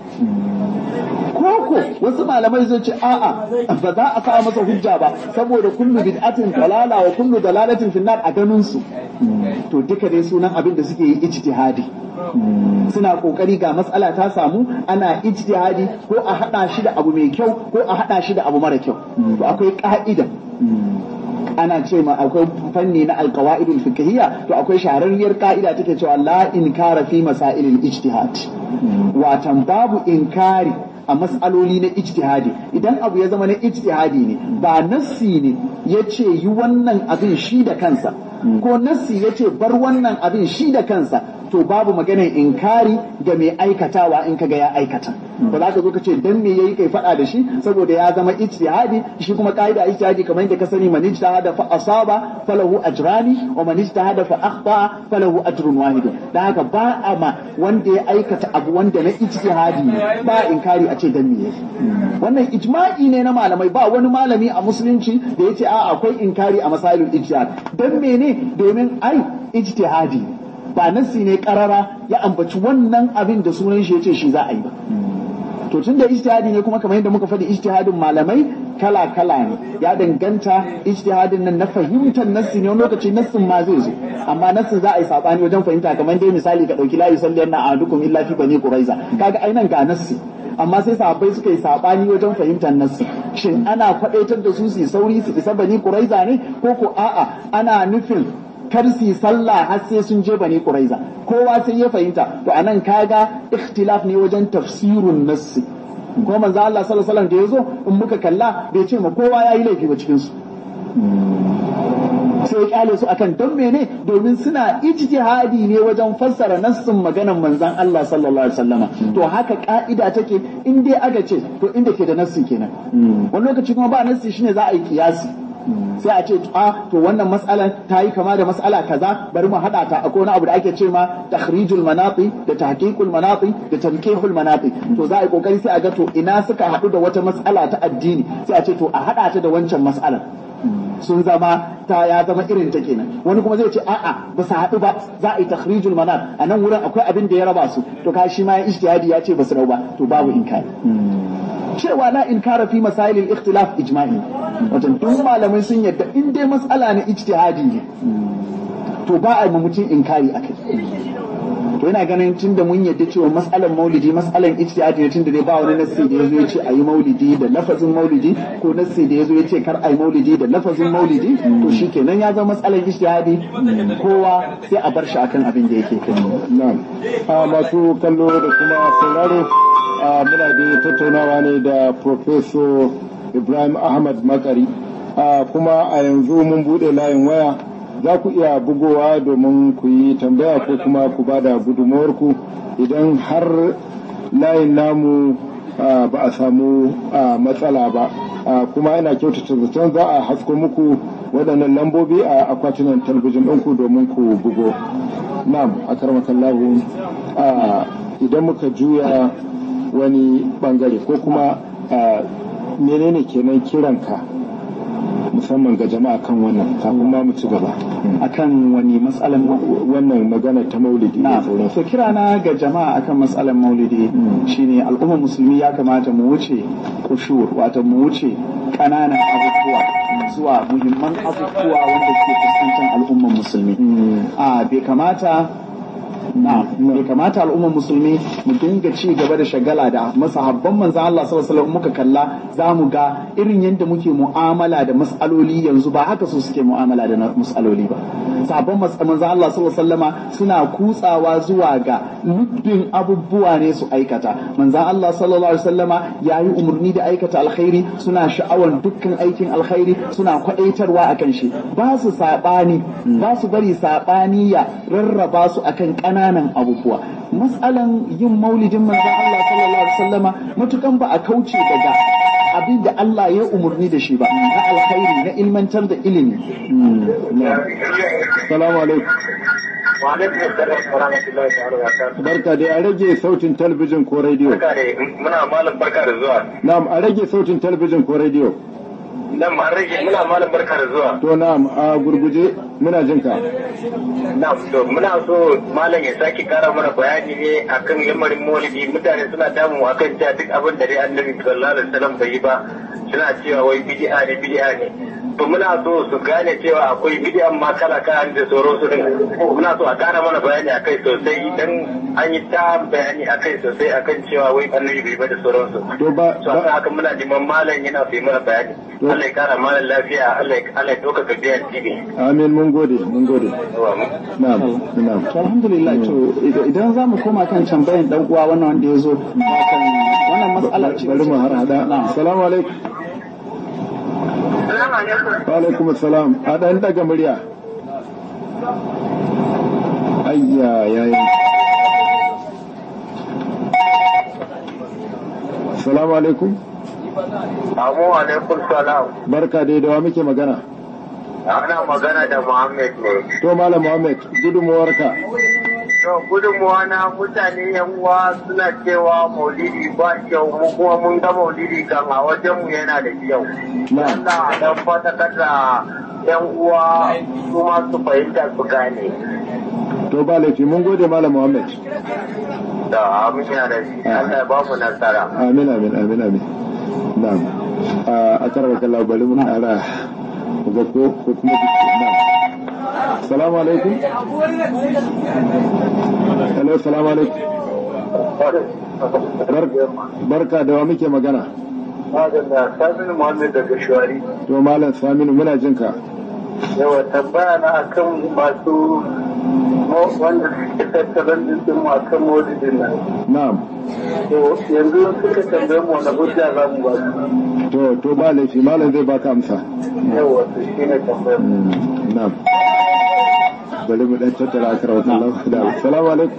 koko wasu malamai zai ce a'a ba za a sa masa hujja ba saboda kullu bid'atin dalala wa kullu dalalatin finnar a ganin su to duka dai sunan abin da suke yi ijtihadi suna kokari ga matsala ta samu ana ijtihadi ko a hada shi da abu mai kyau ko a hada shi da abu mara kyau to akwai ka'ida ana ce ma akwai fanni na alqawaidul fiqhiyya to akwai shahararriyar ka'ida take cewa la inkara fi masailil ijtihad watan babu inkari a matsaloli na ijtihadi idan abu ya zama na ijtihadi ne ba nassi ne ya ce yi wannan abin shi da kansa ko nassi ya ce bar wannan abin shi da kansa to babu maganar inkari ga mai aikatawa in kaga ya aikata ba za ka zo ka ce dan me yayi kai faɗa da shi saboda ya zama ijtihadi shi kuma kaida ijtihadi kamar yadda ka sani man ijtahada fa asaba falahu ajrani wa man ijtahada fa akhta falahu ajrun wahid dan haka ba a ma wanda ya aikata abu wanda na ijtihadi ne ba inkari a ce dan me yayi wannan ijma'i ne na malamai ba wani malami a musulunci da yace a akwai inkari a masalul ijtihad dan mene domin ai ijtihadi ne ba nassi ne karara ya ambaci wannan abin da sunan shi yace shi za a yi ba to tun da ijtihadi ne kuma kamar yadda muka faɗi ijtihadin malamai kala kala ne ya danganta ijtihadin nan na fahimtar nassi ne wani lokaci nassin ma zai zo amma nassin za a yi sabani wajen fahimta kamar dai misali ka dauki la yusalli anna ahadukum illa fi bani quraiza kaga ainan ga nassi amma sai sahabbai suka yi sabani wajen fahimtar nassi shin ana kwadaitar da su su sauri su isa bani quraiza ne ko ko a'a ana nufin kar su sallah har sai sun je bani quraiza kowa sai ya fahimta to anan kaga ikhtilaf ne wajen tafsirun nassi ko manzo Allah sallallahu alaihi wasallam da yazo in muka kalla bai ce ma kowa yayi laifi ba cikin su sai ya kyale su akan don mene domin suna ijtihadi ne wajen fassara nassin maganan manzon Allah sallallahu alaihi wasallama to haka ka'ida take in dai aka ce to inda ke da nassi kenan wani lokaci kuma ba nassi shine za a yi kiyasi sai a ce a to wannan matsalan ta yi kama da matsala kaza bari mu haɗa ta akwai wani abu da ake ce ma takhrijul manati da tahqiqul manati da tankihul manati to za a yi kokari sai a ga to ina suka haɗu da wata matsala ta addini sai a ce to a haɗa ta da wancan matsalan sun zama ta ya zama irin ta kenan wani kuma zai ce a'a ba su haɗu ba za a yi takhrijul manat a nan wurin akwai abin da ya raba su to ka shi ma ya ijtihadi ya ce ba su rau ba to babu inkari cewa la inkara fi masailil ikhtilaf ijma'i wajen duk malamai sun yadda in dai matsala na ijtihadi ne to ba a mutum inkari akai to yana ganin tun da mun yadda cewa matsalan maulidi matsalan ijtihadi ne tun da dai ba wani nassi da yazo ya ce ayi maulidi da lafazin maulidi ko nassi da yazo ya ce kar ayi maulidi da lafazin maulidi to shikenan ya zama matsalan ijtihadi kowa sai a bar shi akan abin da yake kai na'am a masu kallo da kuma sauraro muna da tattaunawa ne da Professor Ibrahim Ahmad Makari kuma a yanzu mun bude layin waya za ku iya bugowa domin ku yi tambaya ko kuma ku ba da gudunmawarku idan har layin namu ba a samu matsala ba kuma ina kyautata zaton za a hasko muku waɗannan lambobi a akwatunan talabijin ɗinku domin ku bugo na'am a karmakallahu idan muka juya wani bangare ko kuma menene kenan kiranka musamman ga jama'a kan wannan kafin ma mu ci gaba akan wani matsalan wannan magana ta maulidi na so kira na ga jama'a akan matsalan maulidi shine al'ummar musulmi ya kamata mu wuce kushur wato mu wuce kananan abubuwa zuwa muhimman abubuwa wanda ke fuskantar al'ummar musulmi a bai kamata na bai kamata al'ummar musulmi mu dinga ci gaba da shagala da masahabban manzan Allah sallallahu alaihi wasallam muka kalla za mu ga irin yadda muke mu'amala da mas'aloli yanzu ba haka su suke mu'amala da mas'aloli ba sahabban manzan Allah sallallahu alaihi wasallama suna kutsawa zuwa ga lubbin abubuwa ne su aikata manzan Allah sallallahu alaihi wasallama yayi umarni da aikata alkhairi suna sha'awar dukkan aikin alkhairi suna kwadaitarwa akan shi ba su sabani ba su bari sabani ya rarraba su akan ƙananan abubuwa matsalan yin maulidin manzon Allah sallallahu alaihi wasallama matukan ba a kauce daga abin da Allah ya umarni da shi ba na alkhairi na ilmantar da ilimi salamu alaikum barka dai a rage sautin talabijin ko rediyo muna malam barka da zuwa na'am a rage sautin talabijin ko rediyo nan ma rage muna malam barka da zuwa to na'am a gurguje muna jin ka na'am to muna so malam ya sake kara mana bayani ne akan lamarin maulidi mutane suna damu akan cewa duk abin da dai annabi sallallahu alaihi wasallam bai yi ba suna cewa wai bid'a ne bid'a ne to muna so su gane cewa akwai bid'an ma kala kala da sauran su din muna so a kara mana bayani akai sosai idan an yi ta bayani akai sosai akan cewa wai annabi bai ba da sauran su to ba to haka muna neman malam yana so mana bayani Allah ya kara malam lafiya Allah ya Allah ya doka ka biyan tibi amin mun gode mun gode na'am na'am to alhamdulillah to idan za mu koma kan tambayan dan uwa wannan wanda ya zo kan wannan matsala ce bari mu har hada assalamu alaikum Assalamu alaikum wa alaikum assalam a dan daga murya ayya yayi assalamu alaikum Amu alaikum salam barka dai da wa muke magana ana magana da Muhammad ne to malam muhammad gudunmuwarka To gudunmuwa na mutane yan uwa suna cewa maulidi ba kyau mu kuma mun ga maulidi kan a wajen mu yana da kyau. na'am Allah a dan fatakar da yan uwa su ma su fahimta su gane. to ba laifi mun gode malam muhammad Da amin yana da shi Allah ya ba mu nasara. amin amin amin amin na'am a karwa kalla bari mun ara ga ko ko kuma na'am salamu alaikum hello salamu alaikum barka da wa muke magana Madalla, Saminu Muhammad daga Shuwari. to malam saminu muna jin ka Yawa tambaya na akan masu wanda suke tattalin dinsin mu akan maulidin nan. na'am To yanzu suka tambaye mu wani hujja za mu ba su. to to ba laifi malam zai baka amsa Yawa su shi ne tambayar. na'am bari mu dan tattara akara wa Allah da assalamu alaikum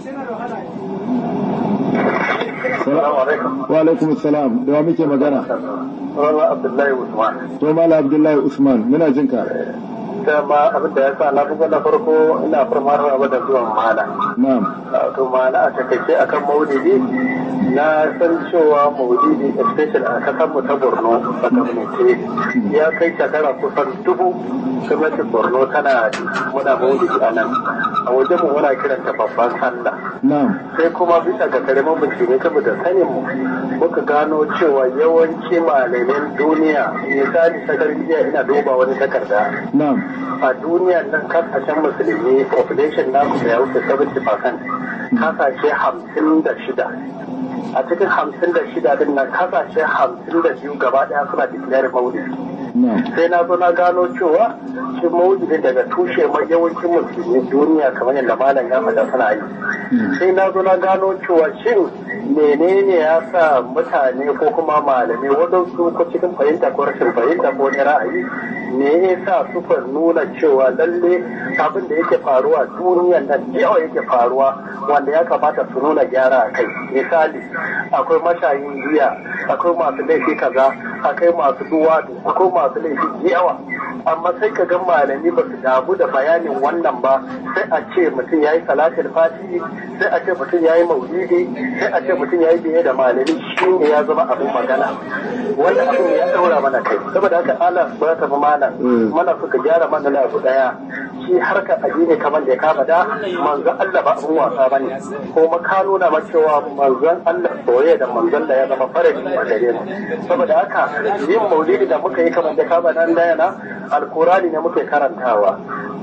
Assalamu alaikum. wa alaikum assalam da wa muke magana Rana Abdullahi Usman. to malam abdullahi usman muna jin ka Dama abin da ya sa na fi na farko ina farmar rawa da zuwan mala. na'am To mala a takaice akan maulidi na san cewa maulidi especially a kasar mu ta Borno a gwamnati ya kai shekara kusan dubu gwamnatin Borno tana muna maulidi a nan. A wajen mu muna kiranta babban sallah. na'am sai kuma bisa ga karamin bincike saboda sanin mu muka gano cewa yawanci malamin duniya misali sakar jiya ina duba wani takarda na'am a duniya nan kasashen musulmi population namu da ya wuce 70% kasashe hamsin da shida a cikin hamsin da shida din nan kasashe hamsin da biyu gaba daya suna declare maulidi na'am sai na zo na gano cewa shi maulidi daga tushe mai yawancin musulmi duniya kamar yadda malam ya faɗa suna yi sai na zo na gano cewa shin menene ya sa mutane ko kuma malamai waɗansu ko cikin fahimta ko rashin fahimta ko wani ra'ayi me ya sa suka nuna cewa lalle abin da yake faruwa duniyan nan yawa yake faruwa wanda ya kamata su nuna gyara a kai misali akwai mashayin giya akwai masu laifi kaza akwai masu duwadu akwai masu laifi yawa amma sai ka ga malami ba su damu da bayanin wannan ba sai a ce mutum ya yi salatin fati sai a ce mutum ya yi maulidi sai a ce mutum ya yi biye da malami shi ne ya zama abin magana wanda abin ya daura mana kai saboda haka Allah ba ta fi mana mana suka gyara mana na abu daya shi harkar addini kamar da ya kama da manzon Allah ba abin wasa bane ko ka nuna ma cewa manzon Allah soyayya da manzon da ya zama faradi a gare mu saboda haka yin maulidi da muka yi kamar da kama nan da yana alkurani ne muke karantawa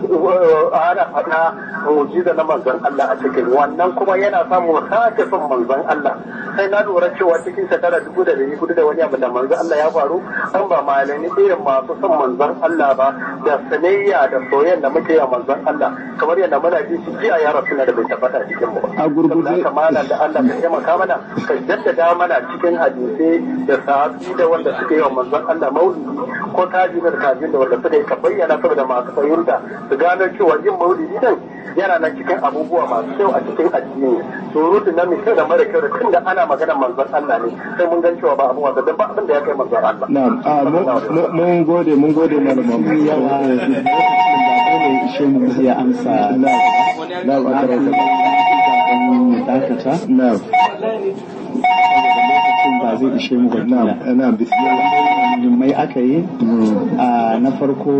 ana faɗa mujiza na manzon Allah a cikin wannan kuma yana samun sake son manzon Allah sai na lura cewa cikin shekara dubu da dari hudu da wani abu da manzon Allah ya faru an ba malami irin masu son manzon Allah ba da sanayya da soyayya da muke yi manzon Allah kamar yadda muna ji shi jiya ya rasu da bai tabbata cikin mu a gurguje haka malam da Allah ka taimaka mana ka jaddada mana cikin hadisai da sahabi da wanda suke yi wa manzon Allah maulidi ko tajibin tajibin da wanda suka yi ka bayyana saboda masu fahimta su gano cewa yin maulidi din yana nan cikin abubuwa masu kyau a cikin addini surutun na mai kyau da mara kyau da tunda ana magana manzon Allah ne sai mun gan cewa ba abu wasa ba abin da ya kai manzon Allah na'am a mu- mun gode mun gode malaman yawa lokacin da dole ishe mu ya amsa na'am a karwa kalla mu dakata na'am lokacin ba zai ishe mu ba na'am kila. na'am bismillah mai aka yi a na farko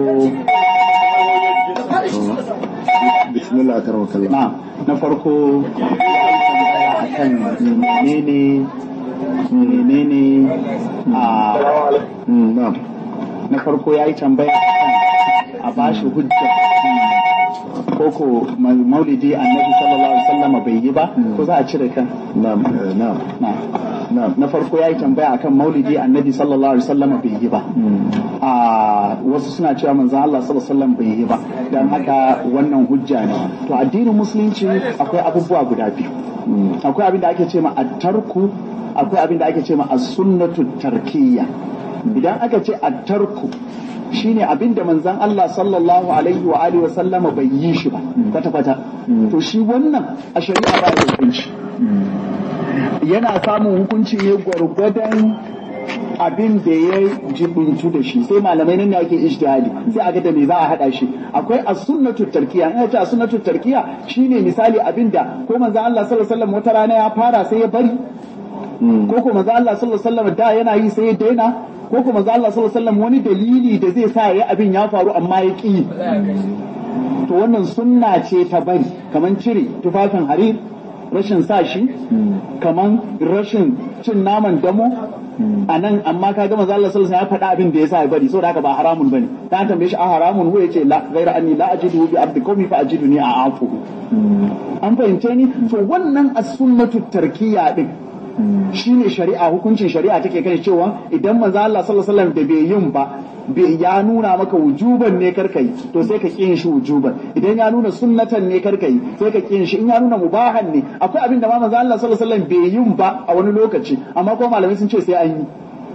bismillah a karwa kalla na na farko akan menene menene a Mm, na'am na farko ya yi tambaya akan a bashi hujja koko maulidi annabi sallallahu alaihi wasallam bai yi ba ko za a cire kan na'am eh, na'am na na'am na farko ya yi tambaya akan maulidi annabi sallallahu alaihi wasallam bai yi ba a wasu suna cewa manzon Allah sallallahu alaihi wasallam bai yi ba dan haka wannan hujja ne to addinin musulunci akwai abubuwa guda biyu akwai abin da ake ce ma at-tarku akwai abin da ake ce ma as-sunnatu tarkiyya idan aka ce at-tarku shine abin da manzon Allah sallallahu alaihi wa alihi wa sallama bai yi shi ba kwata kwata to shi wannan a shari'a ba da hukunci yana samun hukunci ne gwargwadon abin da ya jibintu da shi sai malamai nan ne ake ijtihadi sai aga da me za a hada shi akwai as-sunnatu tarkiya in ce as-sunnatu tarkiya shine misali abin da ko manzon Allah sallallahu alaihi wasallam wata rana ya fara sai ya bari ko ko manzon Allah sallallahu alaihi wasallam da yana yi sai ya daina ko ko manzon Allah sallallahu alaihi wasallam wani dalili da zai sa ya abin ya faru amma ya ki to wannan sunna ce ta bari kamar cire tufafin harir rashin sa shi kaman rashin cin naman damo a nan amma ka ga manzo Allah sallallahu alaihi wasallam ya faɗa abin da yasa ya bari saboda haka ba haramun bane ta tambaye shi a haramun ko yace la ghaira anni la ajidu bi abdi qawmi fa ajiduni a afu an fahimce ni to wannan as-sunnatu tarkiya din shine shari'a hukuncin shari'a take kan cewa idan manzo Allah sallallahu alaihi wasallam da bai yin ba bai ya nuna maka wujuban ne karkai to sai ka kiyin shi wujuban idan ya nuna sunnatan ne karkai sai ka kiyin shi in ya nuna mubahan ne akwai abin da ma manzo Allah sallallahu alaihi wasallam bai yin ba a wani lokaci amma kuma malamai sun ce sai an yi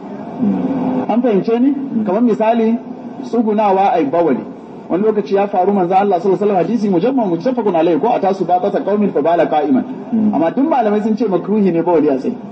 an fahimce ni kamar misali tsugunawa ai bawali wani lokaci ya faru manzo Allah sallallahu alaihi wasallam hadisi mujammal muttafaqun alaihi ko atasu ba ta qaumin fa bala qa'iman amma duk malamai sun ce makruhi ne bawali a tsaye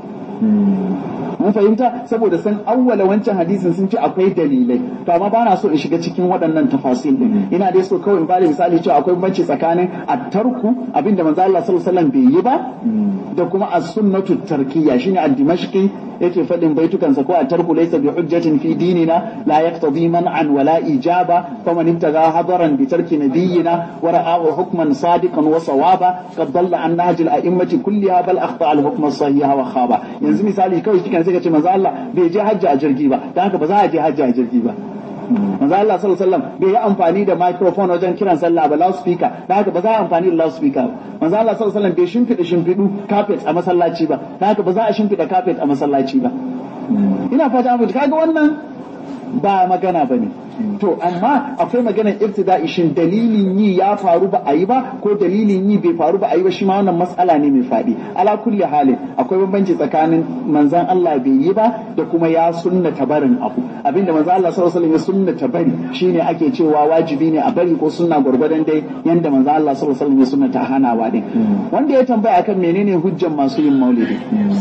mun fahimta saboda san awwala wancan hadisin sun ce akwai dalilai to amma ba na so in shiga cikin waɗannan tafasil din ina dai so kawai in bada misali cewa akwai banci tsakanin at-tarku abinda manzo Allah sallallahu alaihi wasallam bai yi ba da kuma as-sunnatu tarkiyya shine ad-dimashqi yake fadin baitukansa ko at-tarku laysa bi hujjatin fi dinina la yaqtadi man'an wa la ijaba faman ibtaga hadaran bi tarki nabiyyina wa ra'ahu hukman sadiqan wa sawaba qad dalla an nahj al-a'immati kulliha bal akhta al-hukm as-sahih wa khaba yanzu misali kawai kika sai ka ce manzo Allah bai je hajji a jirgi ba dan haka ba za a je hajji a jirgi ba manzo Allah sallallahu alaihi wasallam bai yi amfani da microphone wajen kiran sallah ba loudspeaker dan haka ba za a amfani da loudspeaker manzo Allah sallallahu alaihi wasallam bai shimfida shimfidu carpet a masallaci ba dan haka ba za a shimfida carpet a masallaci ba ina fata mu kaga wannan ba magana bane to amma akwai maganar ibtida'i shin dalilin yi ya faru ba a yi ba ko dalilin yi bai faru ba a yi ba shi ma wannan matsala ne mai faɗi ala kulli halin akwai bambanci tsakanin manzan Allah bai yi ba da kuma ya sunnata barin abu abinda manzan Allah sallallahu alaihi wasallam ya sunnata bari shine ake cewa wajibi ne a bari ko sunna gurgurdan dai yanda manzan Allah sallallahu alaihi wasallam ya sunnata hanawa din wanda ya tambaya akan menene hujjan masu yin maulidi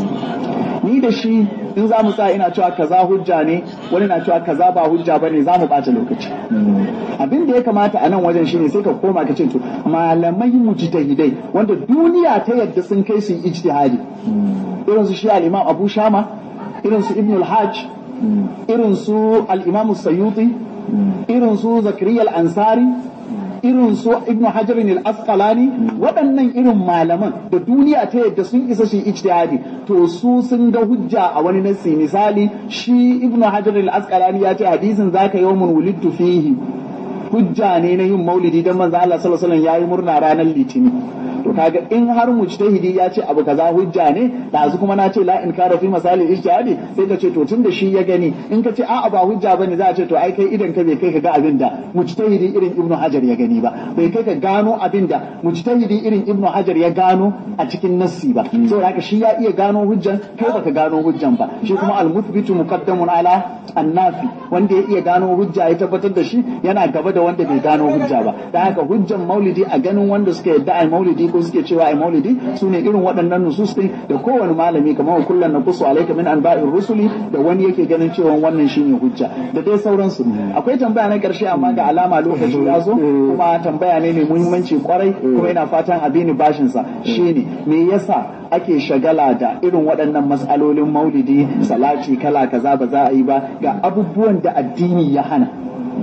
ni da shi in za mu sa ina cewa kaza hujja ne wani na cewa kaza ba hujja bane za mu ɓata lokaci abin da ya kamata a nan wajen shine sai ka koma ka ce to malamai mujtahidai wanda duniya ta yadda sun kai su ijtihadi irin su shi al-imam Abu Shama irin su Ibn al-Hajj irin su al-imam Sayyuti irin su Zakariya al-Ansari irin su ibnu hajarin al-asqalani waɗannan irin malaman da duniya ta yadda sun isa shi ijtihadi to su sun ga hujja a wani nasi misali shi ibnu hajarin al-asqalani ya ce hadisin zaka yawmun wulidtu fihi hujja ne na yin maulidi dan manzo Allah sallallahu alaihi wasallam yayi murna ranar litinin to kaga in har mujtahidi ya ce abu kaza hujja ne dazu kuma na ce la in kara fi misali ijtihadi sai ka ce to tunda shi ya gani in ka ce a'a ba hujja bane za a ce to ai kai idan ka bai kai ka ga abin da mujtahidi irin ibnu hajar ya gani ba bai kai ka gano abin da mujtahidi irin ibnu hajar ya gano a cikin nassi ba saboda haka shi ya iya gano hujjan kai baka gano hujjan ba shi kuma al-muthbitu muqaddamun ala annafi wanda ya iya gano hujja ya tabbatar da shi yana gaba da wanda bai gano hujja ba dan haka hujjan maulidi a ganin wanda suka yadda ai maulidi ko suke cewa ai maulidi su ne irin waɗannan nusus ɗin da kowane malami kamar kullum na kusu alaika min anba'ir rusuli da wani yake ganin cewa wannan shine hujja da dai sauransu akwai tambaya na ƙarshe amma ga alama lokaci ya zo kuma tambaya ne mai muhimmanci kwarai kuma ina fatan abini bashin sa shine me yasa ake shagala da irin waɗannan matsalolin maulidi salati kala kaza ba za a yi ba ga abubuwan da addini ya hana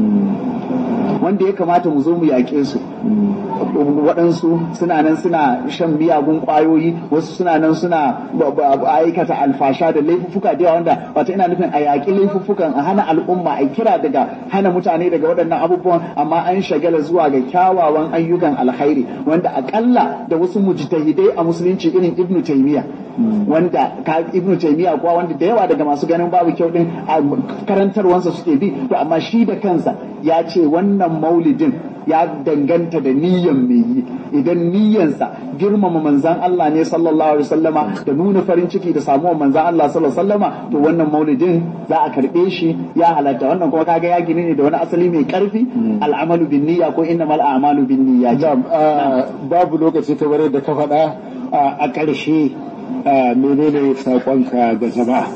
wanda ya kamata mu zo mu yaƙe su waɗansu suna nan suna shan miyagun ƙwayoyi wasu suna nan suna aikata alfasha da laifuffuka da yawa wanda wata ina nufin a yaƙi laifuffukan a hana al'umma a kira daga hana mutane daga waɗannan abubuwan amma an shagala zuwa ga kyawawan ayyukan alkhairi wanda akalla da wasu mujtahidai a musulunci irin ibnu taymiya wanda ibnu taymiya kuwa wanda da yawa daga masu ganin babu kyau din karantarwansa suke bi to amma shi da kansa ya ce wannan maulidin ya danganta da niyyan mai yi idan niyyansa girmama manzan Allah ne sallallahu alaihi wasallama da nuna farin ciki da samuwar manzan Allah sallallahu alaihi wasallama to wannan maulidin za a karbe shi ya halatta wannan kuma kaga ya gini ne da wani asali mai karfi al'amalu bin niyya ko innamal a'malu bin niyya babu lokaci kamar da ka faɗa a ƙarshe menene saƙonka ga jama'a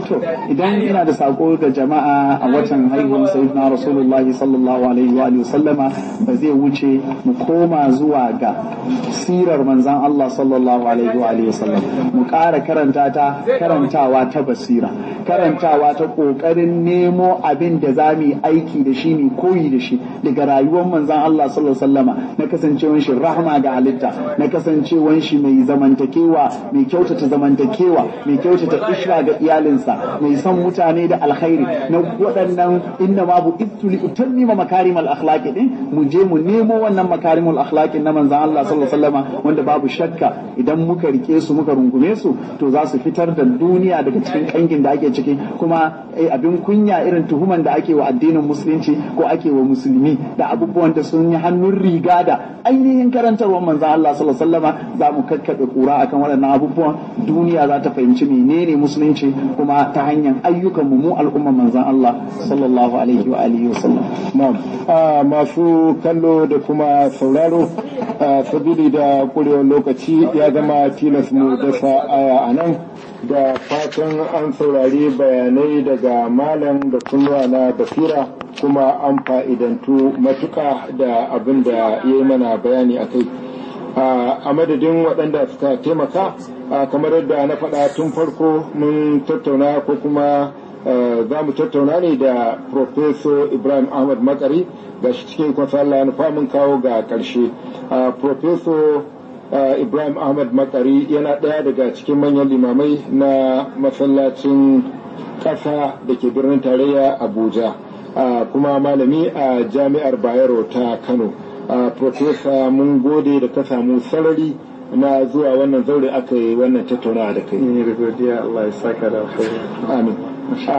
to idan ina da sako ga jama'a a watan haihuwar sayyidina rasulullahi sallallahu alaihi wa sallama ba zai wuce mu koma zuwa ga sirar manzan Allah sallallahu alaihi wa sallam mu ƙara karanta ta karantawa ta basira karantawa ta ƙoƙarin nemo abin da za mu yi aiki da shi mu koyi da shi daga rayuwar manzan Allah sallallahu alaihi wasallama na kasancewar shi rahma ga halitta na kasancewar shi mai zamantakewa mai kyautata zamantakewa mai kyautata ishra ga iyalinsa mai son mutane da alkhairi na waɗannan inna ma bu li utammima makarimal akhlaqi din mu je mu nemo wannan makarimul akhlaqi na manzan Allah sallallahu alaihi wasallama wanda babu shakka idan muka rike su muka rungume su to za su fitar da duniya daga cikin kangin da ake ciki kuma abin kunya irin tuhuman da ake wa addinin musulunci ko ake wa musulmi da abubuwan da sun yi hannun riga da ainihin karantarwar manzan Allah sallallahu alaihi wasallama za mu kakkaɓe kura akan waɗannan abubuwan duniya za ta fahimci menene musulunci kuma ta hanyar ayyukan mu al'ummar manzan Allah sallallahu alaihi wa alihi wasallam na'am masu kallo da kuma sauraro sabili da kurewar lokaci ya zama tilas mu dasa aya a nan da fatan an saurari bayanai daga malam da kunnuwa na basira kuma an fa'idantu matuka da abin da ya yi mana bayani a kai a madadin waɗanda suka taimaka kamar yadda na faɗa tun farko mun tattauna ko kuma za mu tattauna ne da Professor Ibrahim Ahmad Makari ga shi cikin kwasa Allah nufa mun kawo ga ƙarshe. Professor Ibrahim Ahmad Makari yana ɗaya daga cikin manyan limamai na masallacin ƙasa da ke birnin tarayya Abuja kuma malami a jami'ar Bayero ta Kano. Professor mun gode da ka samu sarari na zuwa wannan zaure aka yi wannan tattaunawa da kai. Ni da godiya Allah ya saka da Amin.